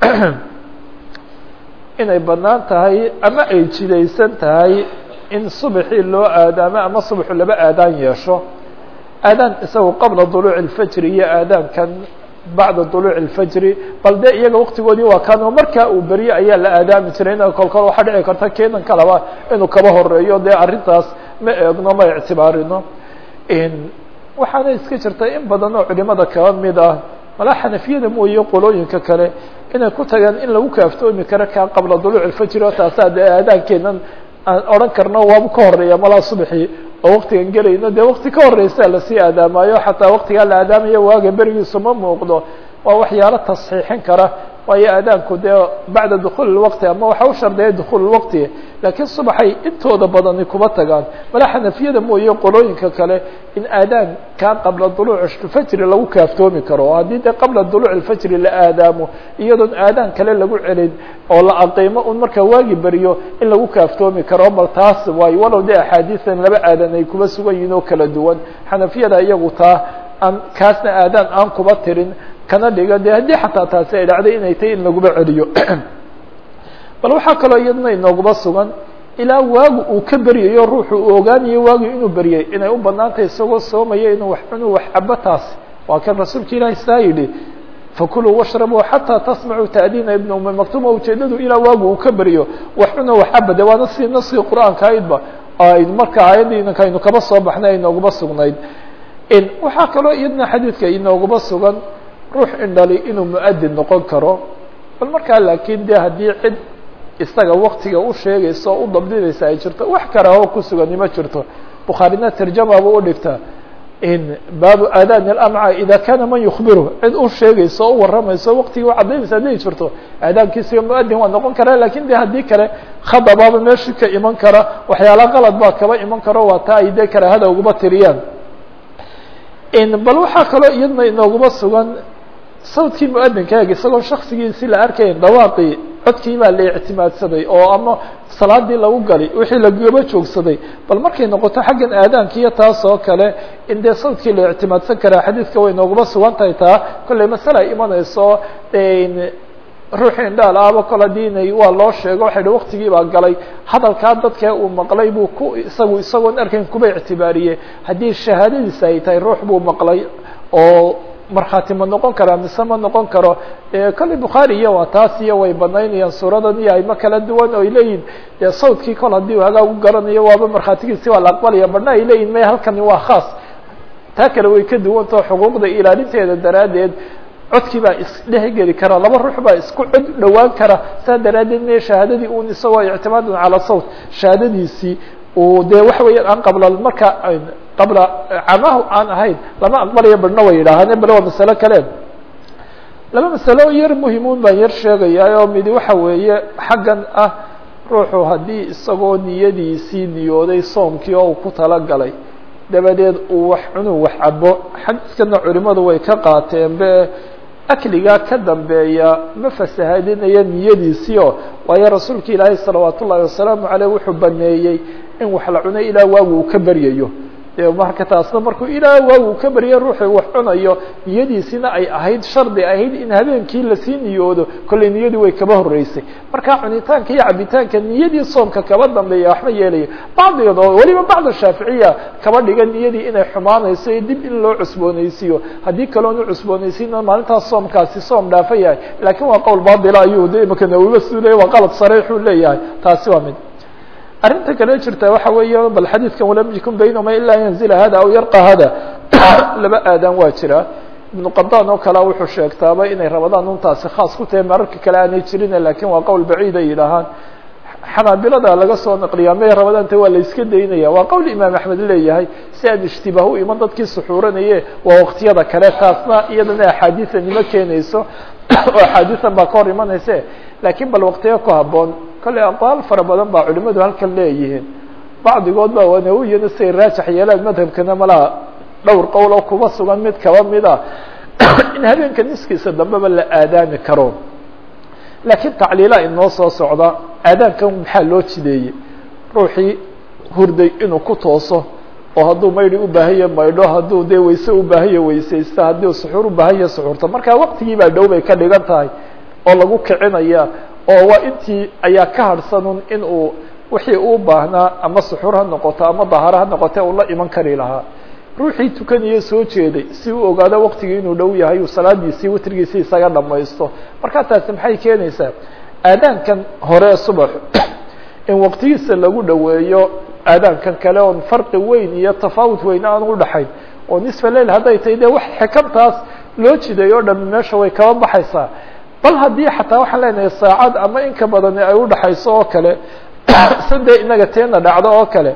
inay banaan tahay ama ay jidaysan tahay in subaxii loo aadaamo ama subaxu laba aadaan yeesho aadaan isagu qabla duluuci اlfajri iyo aadaankan bacda duluuci اlfajri bal de iyaga waktigoodii waa kaano markaa uu berye ayaa la aadaami jiray in kolkol waxaa dhici karta kenan kalaba inuu kaba horeeyo dee arrintaas ma eegno ma ictibaarino waxaana iska jirta in badan oo culimada kaba mid ah malaa xanafiyada mooye qolooyinka kale inay ku tagaan in lagu kaaftoomi karo kaa qabla duluuci اlfajri oo taasaa dee aadaankeenan aan odhan karno waaba ka horeeya malaa subaxii oo waktigan gelayno dee wakti ka horeysa lasii aadaamayo xataa waktigaa la aadaamayo waaga berigiisu ma muuqdo waa waxyaalo tasxiixin kara waayo aadaanku dee bacda dukhuul اwaqti ama waxa u shardeeya dukhuul waqti laakiin subaxay intooda badani kuma tagaan mala xanafiyada mooye qolooyinka kale in aadaanka qabla duluuc fajri lagu kaaftoomi karo haddii dee qabla duluuc fajri la aadaamo iyadoon aadaan kale lagu celin oo la aqiimo un markaa waagi beriyo in lagu kaaftoomi karo bal taas waayo walow dee axaadiisan laba aadan ay kuba sugan yihin oo kala duwan xanafiyada iyagu taa aan kaasna aadaan aan kuba tirin kana dhiga de haddii xataa taasi ay dhacday inay tahay in laguba celiyo bal waxaa kaloo iyadna inooguba sugan ilaa waagu uu ka beryayo ruuxu uu ogaanayo waagu inuu beryay inay u banaan tahay isagoo soomaya inuu wax inuu wax cabo taasi waa kan rasuulka ilaahi saa yidhi fakuluu washrabuu xataa tasmacuu taadiina ibna umi maktuuma ujeedadu ilaa waagu uu ka beryo wax cuno wax caba de waana si naskii qur-aanka aydba aynu marka aayaddii inanka aynu kaba soo baxnay inooguba sugnayd waxaa kaloo iyadna xadiidka inooguba sugan ruux indhali inuu muadin noqon karo bal markaa laakiin de haddii cid isaga waktiga u sheegaysa oo u dabdinaysa ay jirto wax karaho ku sugani ma jirto bukhaarina tarjamaba u dhigta baabu aadaan اlamca ida kana man yukbiru cid u sheegaysa o u waramayso waktigii u cadaynaysa hadday jirto aadaankiisiga muadin waa noqon karaa lakin de haddii kale khadabaaba meeshii ka iman kara waxyaala qalad baa kaba iman karo waa taa ay de karaahada uguma tiriyaan bal waxaa kaloo iyadna inooguma sugan sawdkii muadinkaag isagoo shaksigiisi la arkayn dhawaaqii codkii baa la ictimaadsaday oo ama salaadii lagu gali wixii lagaba joogsaday bal markay noqoto xaggan aadaanka iyo taas oo kale in dee sawdkii la ictimaadsan karaa xadiidka way nooguma sugan tahay taa kolley masale ay imanayso ruuxii indhaal ahba kol haddii inay waa loo sheego waxay hi waktigii baa galay hadalkaa dadka uu maqlay buu ku isagu isagoon arkayn kuba ictibaariyey haddii shahaadadiisa ay tahay ruux buu maqlay oo markhaati ma noqon karaa mise ma noqon karo kolley bukhaari iyo waa taas iyo way banaynayaan suuradan iyo ayma kala duwan oo ay leeyihin dee sawdkii kol haddii u hagaag u garanayo waaba markhaatigiisi waa la aqbalaya badhna ay leeyihin may halkani waa khaas taa kale way ka duwantao xuquuqda ilaalinteeda daraaddeed codkii baa isdhehgeli kara laba ruux baa isku cod dhowaan kara saa daraaddeed me shahaadadii un isagoo ictimaadun calaa sawt shahaadadiisii uu dee waxa weeyaan aan qabla marka qabla camahu aan ahayn lama aqbalayo badhna way yidhaahaan bale waa masalo kale laba masalo yar muhimuun baan yar sheegayaa oo midi waxa weeye xaggan ah ruuxu haddii isagoo niyadiisii niyooday soomkii oo uu ku talagalay dabadeed uu wax cunuu wax cabo xadiiskana culimadu way ka qaateen be akligaa ka dambeeya ma fasahadinaya niyadiisii oo waayo rasuulka ilaahay salawaat ullaahi wasalaamu caleyh wuxuu baneeyey in wax la cuno ilaa waagu uu ka beryayo de marka taasna markuu ilaa waagu uu ka beryayo ruuxuu wax cunayo niyadiisina ay ahayd shardi ahayd in habeenkii lasii niyoodo kolley niyadii way kaba horeysay marka cunitaanka iyo cabitaanka niyadii soomka kaba dambeeya waxma yeelayo bacdigood oo weliba bacd shaaficiya kaba dhiga niyadii inay xumaanayso iyo dib in loo cusboonaysiiyo haddii kaloonu cusboonaysiina maalintaas soomkaasi soom dhaafa yahay laakiin waa qowl baatila ayuu de imaka nawiba siduu leyahy waa qalad sariixuu leeyahay taasi waa mid arrinta kale jirta waxa weeye bal xadiidkan walam yakun baynahuma ilaa yanzila hada aw yarqa hada laba aadaan waa jira ibnu qadaan oo kalea wuxuu sheegtaaba inay rabadaan untaasi khaas ku tahay mararka kale aanay jirin lakin waa qowl baciid ay yidhaahaan xanaabilada laga soo naqliyaa may rabadaanta waa la iska daynaya waa qowl imaam axmed leeyahay si aan ishtibaah u iman dadkii suxuuranaye waa waktiyada kale taasna iyadana axaadiisa nimo keenayso oo axaadiisan baa ka hor imanayse lakiin bal waktiyo ku haboon kolley aqwaal fara badan baa culimadu halkan leeyihiin bacdigood ba wanawiyana siay raajax yeelaan madhabkana malaha dhowr qowl oo kuba sugan mid kaba mida in habeenka niskiisa dambeba la aadaami karo laakiin tacliilaa inoo soo socda aadaankan maxaa loo jideeyey ruuxii hurday inuu ku tooso oo hadduu maydhi u baahanya maydho hadduu dee wayse u baahanya weysaysta haddii suxuur u baahanya suxuurta marka waktigii baa dhow bay ka dhigan tahay oo lagu kicinaya oo waa intii ayaa ka harhsanun in uu wixii uu baahnaa ama suxuur ha noqoto ama daharo ha noqote uu la iman kari lahaa ruuxii tukaniyo soo jeeday si uu ogaado waktigii inuu dhow yahay uu salaadiisii witrigiisii isaga dhamaysto markaa taasi maxay keenaysaa aadaankan hore subax in waktigiisa lagu dhoweeyo aadaankan kale oon farqi weyn iyo tafaawut weyn aan udhaxayn oo nisfa leil hadday tahay dee wax xikamtaas loo jiday oo dhami meesha way kaba baxaysaa bal haddii xataa waxaan leenahay saacad ama inka badani ay udhaxayso oo kale sade inaga teena dhacdo oo kale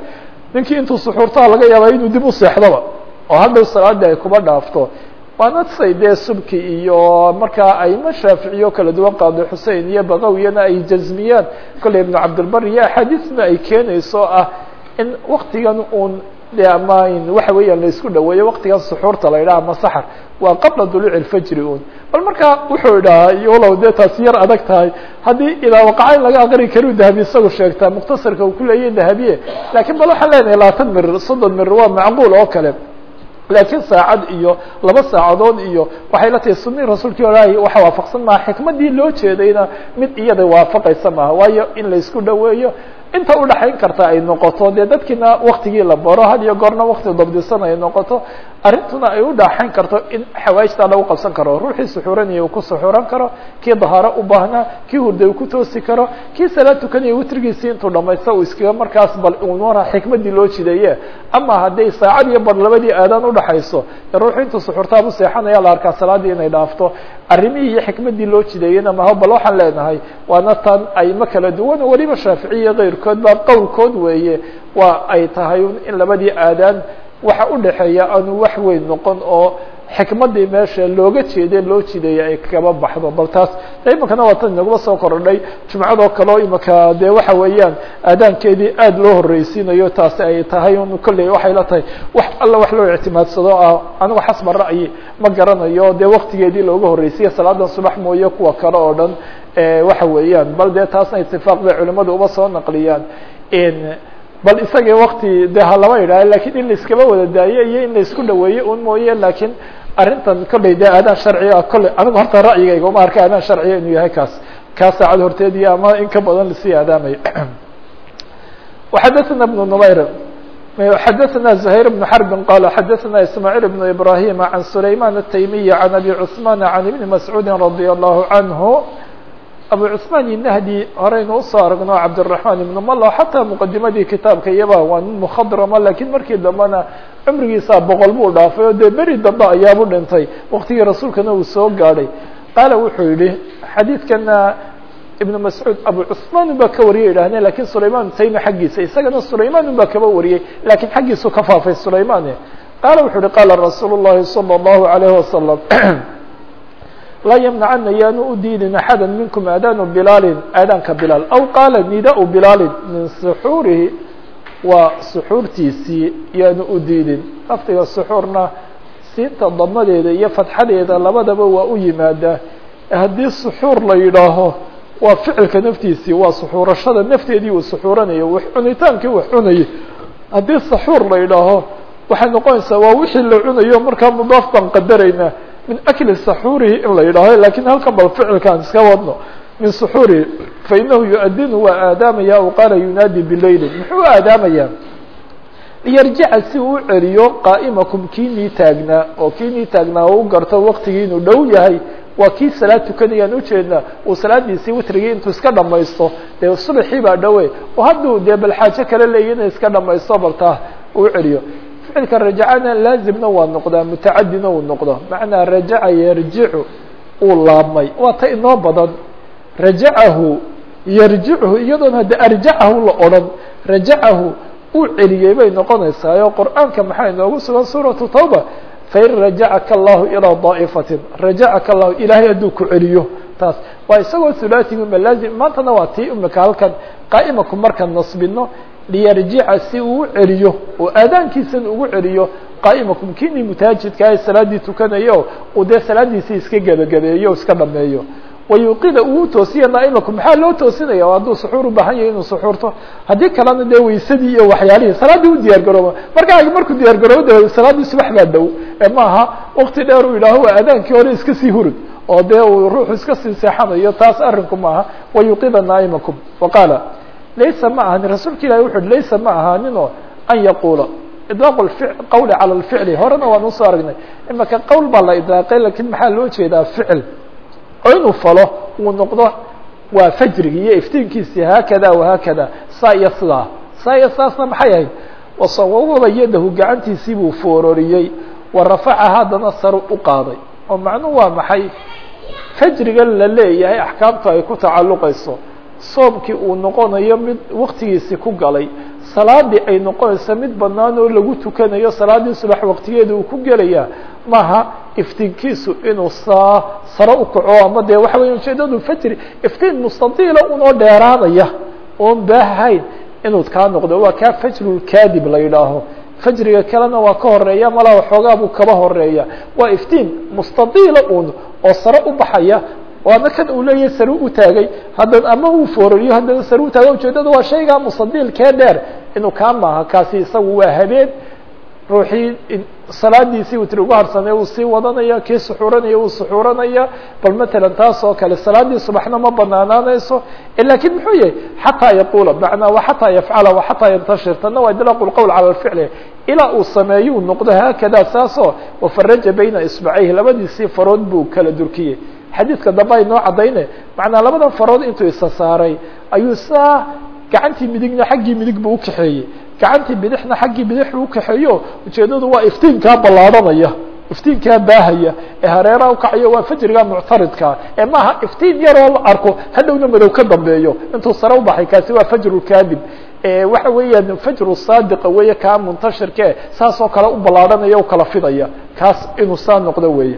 ninkii intuu suxuurtaa laga yaabaa inuu dib u seexdoba oo hadhow salaadii ay kuba dhaafto waana say dee subki iyo markaa aimo shaaficiyo kala duwan qaado xusein iyo baqawiyana ay jazmiyaan kolley ibnu cabdilbar iyo axaadiisna ay keenayso ah in waktigan uun de ama waxa weeyaan la isku dhaweeyo waktigan suxuurta la yidhaha ama saxar waa qabla duluuci اlfajri un bal markaa wuxuu idhahaa yolow dee taasi yar adag tahay haddii idaa waqaca in laga aqri karu dahabi isagu sheegtaa mukhtasarka uu kuleeyahy dahabiye lakiin bal waxaan leenahay labaatan mir soddon mir waa macquul oo kale laakiin saacad iyo laba saacadood iyo waxay la tahay sunii rasuulkii ilaahi waxa waafaqsan maha xikmadii loo jeedayna mid iyada waafaqaysa maaha waayo in la isku dhaweeyo inta udhaxayn karta ay noqoto dee dadkiina waktigii la baro had iyo goorna wakti dabdisan ay noqoto arrintuna ay udhaxayn karto in xawaajtaa lagu qabsan karo ruuxii suxuuranaya uu ku suxuuran karo kii dahaaro u baahnaa kii hurda uu ku toosi karo kii salaad tukanaya witrigiisii intuu dhamaysta uu iskaga markaas bal unura xikmadii loo jideeye ama hadday saacad iyo bar labadii aadaan udhaxayso ee ruuxu intuu suxuurtaabu seexanaya la arkaa salaadii inay dhaafto arrimihii iyo xikmadii loo jideeyena maha bal waxaan leenahay waana tan ayma kala duwan weliba shaaficiya keyrkood baa qowlkood weeye waa ay tahay in labadii aadaan waxa udhaxeeya aanu wax weyn noqon oo xikmadii meesha looga jeede loo jideeyay ay kaba baxdo bal taas iminkana waa tan inaguma soo korodhay jumcadoo kaleo imika dee waxa weeyaan aadaankeedii aad loo horreysiinayo taasi ay tahay un kolley waxay la tahay wax alla wax loo ictimaadsado ah anigu xasba ra'yi ma garanayo dee waktigeedii looga horreysiya salaadan subax mooye kuwa kale oo dhan waxa weeyaan bal dee taasna itifaaq bay culimadu uba soo naqliyaan bal isagii wakti de ha lama yidhaaho lakin in la iskaba wada daayo iyo in la isku dhaweeyo un mooye lakiin arrintan kolley de aadaan sharciga kolley anigu horta ra'yigayga uma arka aadaan sharciga inuu yahay kaas kaa saacad horteedii ama in ka badan lasii aadaamayo وxadثna بن نmayr xadثna زhayر بن حرب qال xadثna ismاعيل بن إبراهيم عن سليمان التيمي عن أبي عثمان عن بن مسعوud رضي الله عنه abu cثmaan الnahdi horeynu usoo aragno cabdالرaحman iبn malo xataa mqadimadii kitaabka iyaba waa nin mkhadrama lakiin markii dambena cumrigiisa boqol buu dhaafay oo dee beri dambe ayaabu dhintay waktigii rasuulkana uu soo gaadhay qaala wuxuu yihi xadiidkana ibn mascuud abu cثmaan un baa ka wariyay idhahdeen lakin sulayman taymi xaggiisa isagana sulayman un baa kaba wariyey lakin xaggiisu ka faafay sulayman qaala wuxuu yihi qaala rasuul الlahi salى الlahu عalيه wasalam laa ymnacana yaanu u diidin axada minkum aadaanu bilaalin aadaanka bilaal aw qaala nidaa bilaalin min suxuurihi waa suxuurtiisii yaanu u diidin lafdiga suxuurna siinta damadeeda iyo fatxadeeda labadaba waa u yimaadaa haddii suxuur la yidhaaho waa ficilka naftiisii waa suxuurashada nafteedii uu suxuuranayo wax cunitaankii wax cunayay haddii saxuur la yidhaaho waxay noqonaysaa waa wixii la cunayo markaa mudaaf baan qadaraynaa min akli saxuurihi in la yidhaaho lakin halkan bal ficilkaan iska wadno min suxuurihi fainahu yu-adinu waa aadaamaya aw qaala yunaadi bileyli muxuu aadaamayaa liyarjica si uu u celiyo qaa'imakum kiinii taagnaa oo kiinii taagnaa oo u garto waktigii inuu dhow yahay waa kii salaad tukanayaan ujeednaa uu salaadiisii witrigii intuu iska dhamaysto dee subaxii baa dhowe oo hadduu dee bal xaajo kale leeya ina iska dhamaysto baltaa uu celiyo ficilka rajacana laazimna waa noqdaa mutacadina uu noqdo macnaa rajaca yarjicu uu laabmay waa ta inoo badan rajacahu yarjichu iyadoon hadde arjacahu la odhan rajacahu uu celiyey bay noqonaysaa oo qur'aanka maxaa inoogu sugan suuratu tawba fain rajacaka allahu ilaa daa'ifatin rajacaka allahu ilaahay hadduu ku celiyo taas waa isagoo hulaatigu ma laazim maantana waa tii imika halkan qaa'imaku markaan nasbino liyarjica si uu u celiyo oo aadaankiisan ugu celiyo qaa'imakum kinii mutaajidkaa salaaddii tukanayo uu dee salaadiisii iska gebagabeeyo o iska dhameeyo wayuqida uu toosiya naa'imakum maxaa loo toosinaya hadduu suxuur u baahan yahay inuu suxuurto haddii kalena dee waysadii iyo waxyaalihii salaaddii u diyaar garooba markaa markuu diyaar garoobo de salaaddii subax baa dhow ee maaha wakti dheer uu yidhaaho waa aadaankii hore iska sii hurud oo dee uu ruuxu iska sii seexanayo taas arrinku maaha wayuqida naa'imakum waqaala laysa ma ahanin rasuulka ilahi wuxu uhi laysa ma ahaaninoo an yaquula idlaaqu qawli cala lficli horena waan usoo aragnay imaka qowl baa la idlaaqay lakin maxaa loo jeedaa ficil oo inuu falo uu noqdo waa fajrigi iyo iftiinkiisii haakada wahaakada saa iyo sidaa saa iyo sidaasna maxay ahayd wasawawaba yadahu gacantiisii buu foororiyey wa rafaca haddana saru u qaaday oo macnuhu waa maxay fajrigan la leeyahay axkaamtu ay ku tacalluqayso soomkii uu noqonayo mid waktigiisi ku galay salaadii ay noqonaysa mid banaan oo lagu tukanayo salaadii subax waqtigeeda uu ku gelaya maaha iftiinkiisu inuu saa sare u kaco ama dee waxa weya ujeedadu fajri iftiin mustadiila unoo dheeraanaya oon baahayn inuu kaa noqdo waa kaa fajrulkaadib la yidhaaho fajriga kalena waa ka horeeya malaa waxoogaa buu kaba horeeya waa iftiin mustadiila un oo sare u baxaya waana kan uu leeyahay sare u taagay hadda ama uu foorariyo haddana sare u taaga ujeedada waa shaygaa mustadiilkee dheer inuu kaa maaha kaasi isagu waa habeen ruuxii salaadiisii witr ugu harsanay uu sii wadanaya kii suxuuranaya uu suxuuranaya bal matalan taas oo kale salaadii subaxna ma banaanaanayso lakin muxuu yahay xataa yaquula macnaa wa xataa yafcala wa xataa yantashir tana waa idlaaq lqowl cala lficli ilaa uu sameeyo uu noqdo haakada saasoo wafaraja bayna isbacayhi labadiisii farood buu kala durkiyey xadiidka dambe ay noo caddayne macnaa labada farood intuu isa saaray ayuu saa gacantii midigna xaggii midig buu ukaxeeyey gacantii bidixna xaggii bidix buu ukaxeeyo ujeedadu waa iftiinkaa ballaadhanaya iftiinkaa baahaya ee hareeraha ukacayo waa fajriga muctaridkaa ee maaha iftiin yaroo la arko hadhowna madow ka dambeeyo intuu sare ubaxay kaasi waa fajrulkaadib waxa weeyaan fajru saadiqa weeye kaa muntashirkee saas oo kale u ballaadhanaya o kala fidaya kaas inuu saa noqdo weeye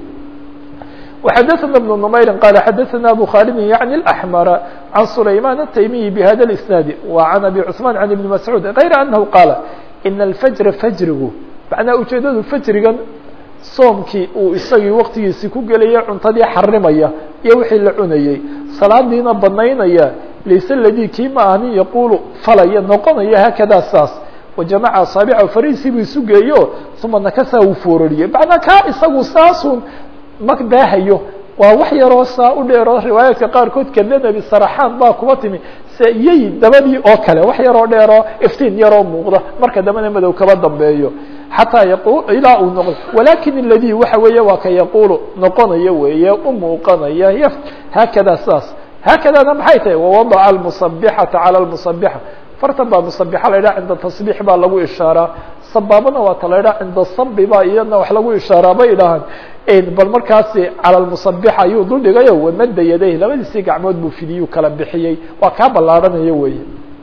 وxdثna بن نmayr qال xdثna أbو khالد yعnي الأحmر عن سlayman التymiي بhda الاسناaد وعن أbي cثمان عن بن مسعوud غayr أنه qاaل إن الفجر فjrigu مaعnaa ujeedadu fjrigan soomkii uu isagii waqtigiisi ku gelaya cuntadii xarimaya iyo wixii la cunayey salaadiina banaynaya layse ladي kii ma ahnin yaqulu falaya noqonaya haakada saas وجamca aصاaبعa fariisii bu isu geeyo ثuma nakasa uu foorariyey maعnaa kaa isagu saasun ma baahayo waa wax yaroo saa u dheero riwaayaadka qaarkood kadanabi saraxaan baa kuba timi se yey dabadii oo kale wax yaroo dheeroo iftiin yaroo muuqda marka dambena madow kaba dambeeyo xataa yaqul ilaa uu noqdo walakin اladي waxa weeye waa ka yaqulu noqonaya weeye u muuqanaya haakada saas haakadana maxay tahay wawadaca الmusabixata calى الmusabixa fartan baa musabixa la yidhaha cinda tasbiix baa lagu ishaaraa sabaabana waa ta la yidhaha cinda sabi baa iyadna wax lagu ishaaraa bay idhahaan bal markaasi calى musabixa ayuu dul dhigayo wamada yadayh labadiisii gacmood buu fidiyuu kala bixiyey waa kaa ballaarhanayo weeye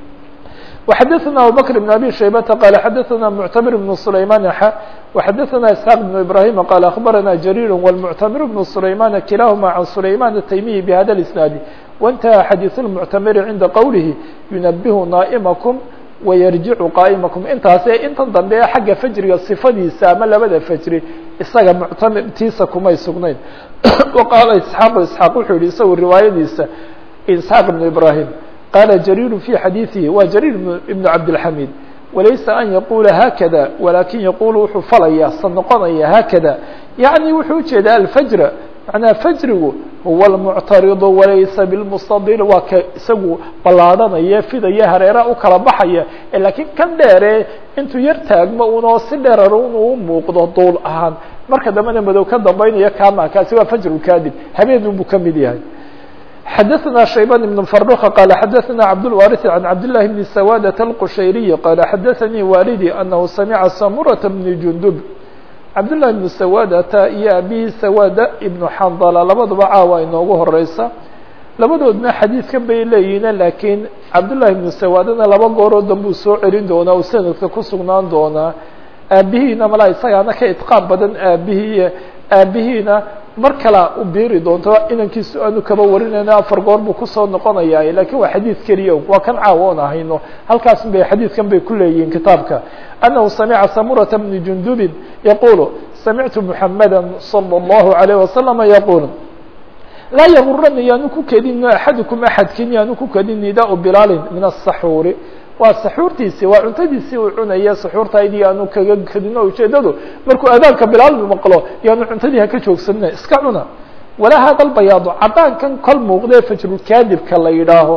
وxadثna abubكر بن abي شhaybةa qال xadثna معتmر بن سlayman x وxadثna اسحاq بن ibrahيم qال أخbarana جرير والمعتmر بن سlayman kilahma عن سlayman التymiي بhda الاسناaد وانتهى xadيث المعتmر عinda qwlه ينبه نائمكم ويرجiع qائمكم intaase intan dambe xagga fjriga صifadiisa ama labada fjri isaga معtmr tiisa kumay sugnayn وqاala اسحاq اسحاq wuxuu yihi isagu riwaayadiisa اسحاq بن ibrahيم qاla جرير في xadيiثihi wa جرير بن cabدالحميد walaysa an yaqula haakada walakin yaqul wuxuu falaya sa noqonaya haakada yaعnي wuxuu ujeedaa alfjr manaa fjrigu huwa الmuctariض walaysa bاlmustadil waa ka isagu ballaadhanaya fidaya hareera u kala baxaya lakiin kan dheere intuu yar taagmo unoo si dheerar inuu muuqdo duul ahaan marka dambena madow ka dambeynaya kama kaasi waa fjr kadib habeenun buu kamid yahay xdثna شhيبان بن فرخ qال xdثna cبدالوارث عن cبدالله بن سوادة الqشhيري qال xdثnي والدي أنه سمع سمرة بن جندب cبدالله بن سوادة iyo abihii سوادة بن xنdلة labadaba caawa inoogu horeysa labadoodna xadيiثkan bay leeyihiin lakiin cبداللahi بن سوادna laba gooroo danbuu soo celin doonaa u sanadka ku sugnaan doonaa aabihiina mala isagaana ka iطقاan badan aabihii aabihiina mar kala u biiri doonto inankiisu aanu kaba warinayno afar goor buu kusoo noqonaya lakin waa xadiid keliya waa kan caawa oon ahayno halkaas bay xadiidkan bay ku leeyihiin kitaabka أنه سمع سمرة بن جندب يقول سمعت محمدا صلى الله عليه وسلم يقول لا يغرني yaanu ku kedin أحadكم أحadkin yaanu ku kedin نداء بلال من السحور waa saxuurtiisi waa cuntadiisii uu cunaya saxuurtaydii aanu kaga kadino ujeedadu markuu adaanka bilaal maqlo yaanu cuntadii haka joogsanina iska cuna walaa hada lbayaado cadaankan kol muuqdee fajrulkaadibka la yidhaaho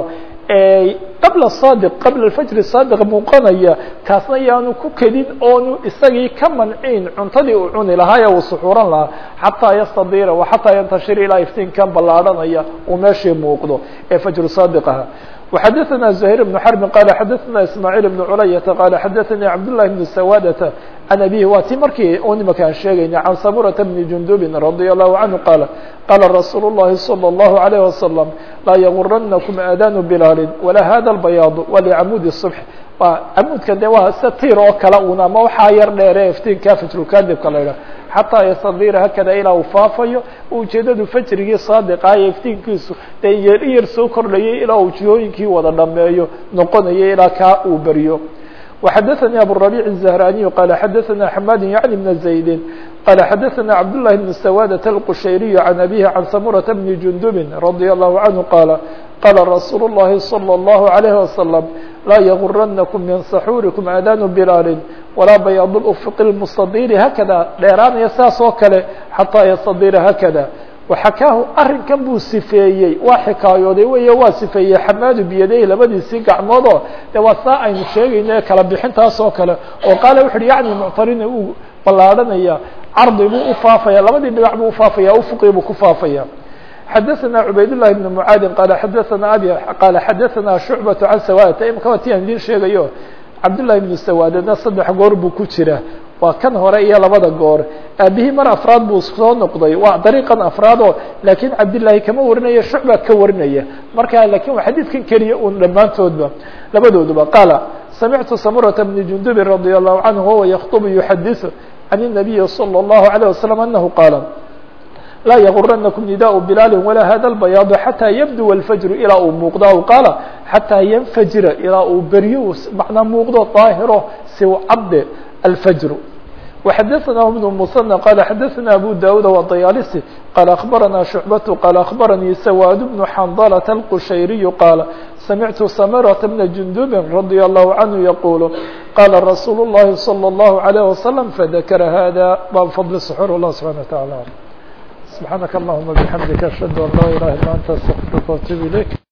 qabla saadiq qabla fajri saadiq muuqanaya kaasna yaanu ku kedin oonu isagii ka manciin cuntadii uu cuni lahaa ee uu suxuuran lahaa xataa yastadira wa xataa yantashir ilaa iftiinkan ballaadhanaya uu meeshii muuqdo ee fajru saadiqaha وxdثna زهير بن حرب qال xdثna اسماعيل بن عlyة qال xdثnي cبدالله بن سوادة عن أبيه waa ti markii u nimankaan sheegayna عن سمرة بن جندب رضي الله عنه qال qال رsuuل اللhi صلى الله عليه وسلم laa yaguranakum aadaanu bilaalin walaa hada albayaadu walicamudi subx waa camuudka de waa sida tiir oo kale un ama waxaa yar dheere iftiinka fajrukadibka la idhaha xataa yastadira hakada ilaa uu faafayo ujeedadu fajrigii saadiqa iyo iftiinkiisu dee yar yar soo kordhayay ilaa uu jihooyinkii wada dhameeyo noqonayo ilaa kaa uu beriyo وxdثnي أبوربيع الزهراني قال xdثnا حماد يعني بن زيد قال xdثnا عبد الله بن سوادة القشيري عن أبيه عن سمرة بن جندب رضي الله عنه قال قال رsuuل اللhi صلى الله عليه وسلم لا يغرنكم من سحوركم آdان بلال ولا بياض الأفق المستدير هكذا dheeraanaya saas oo kale حتى يستدير هكذا وxakaahu arinkan buu sifeeyey waa xikaayooday wey waa sifeeyey xamaadu biyadeyhi labadiisii gacmoodoo de waa saa aynu sheegayno kala bixintaas oo kale oo qaale wuxu uhi yani muctarina uu ballaadhanaya cardi buu ufaafaya labadii dhinac buu ufaafaya ufuqii buu ku faafaya xadaثna cubayd لlahi بn mعaadin qala xadaثna abi qala xadaثna shucbaة can sawaadata imka waa ti aan idin sheegayo cabdالlahi بn sawaadna saddex goor buu ku jira waa kan hore iyo labada goor aabihii mar afraad buu soo noqday waa dariiqan afraadoo laakiin cabdillaahi kama warinaya shucba ka warinaya marka lakin waa xadiidkan keliya un dhammaantoodba labadooduba qaala samictu samurata bni jundubin radia allahu canhu wahuwa yaktubu yuxadiثu can الnabiyi salى الlahu عalيه wasalam anahu qaala laa yaguranakum nidaء bilaali walaa hada اlbayaadu xataa yabduwa اlfajru ilaa uu muuqdo aw qaala xataa yanfajira ilaa uu beryo macnaa muuqdo daahiro si cabde alfajru وxdثnah بن المصنى qال xdثna أbو dاود والضyالسي qال أخبرnا شعبة qال أخبرني سواد بن حنظلة القشيري qال سمعت سمرة بن جندب رضي الله عنه يقول qال رsuuل اللhi صلى الله عليه وسلم فذكر hذا bab فضل السحور والله سبحانه وتعالى سبحانك اللهمa بحمدك أشهد أن لا إله إلا أنت استغفرك وأتوب إليك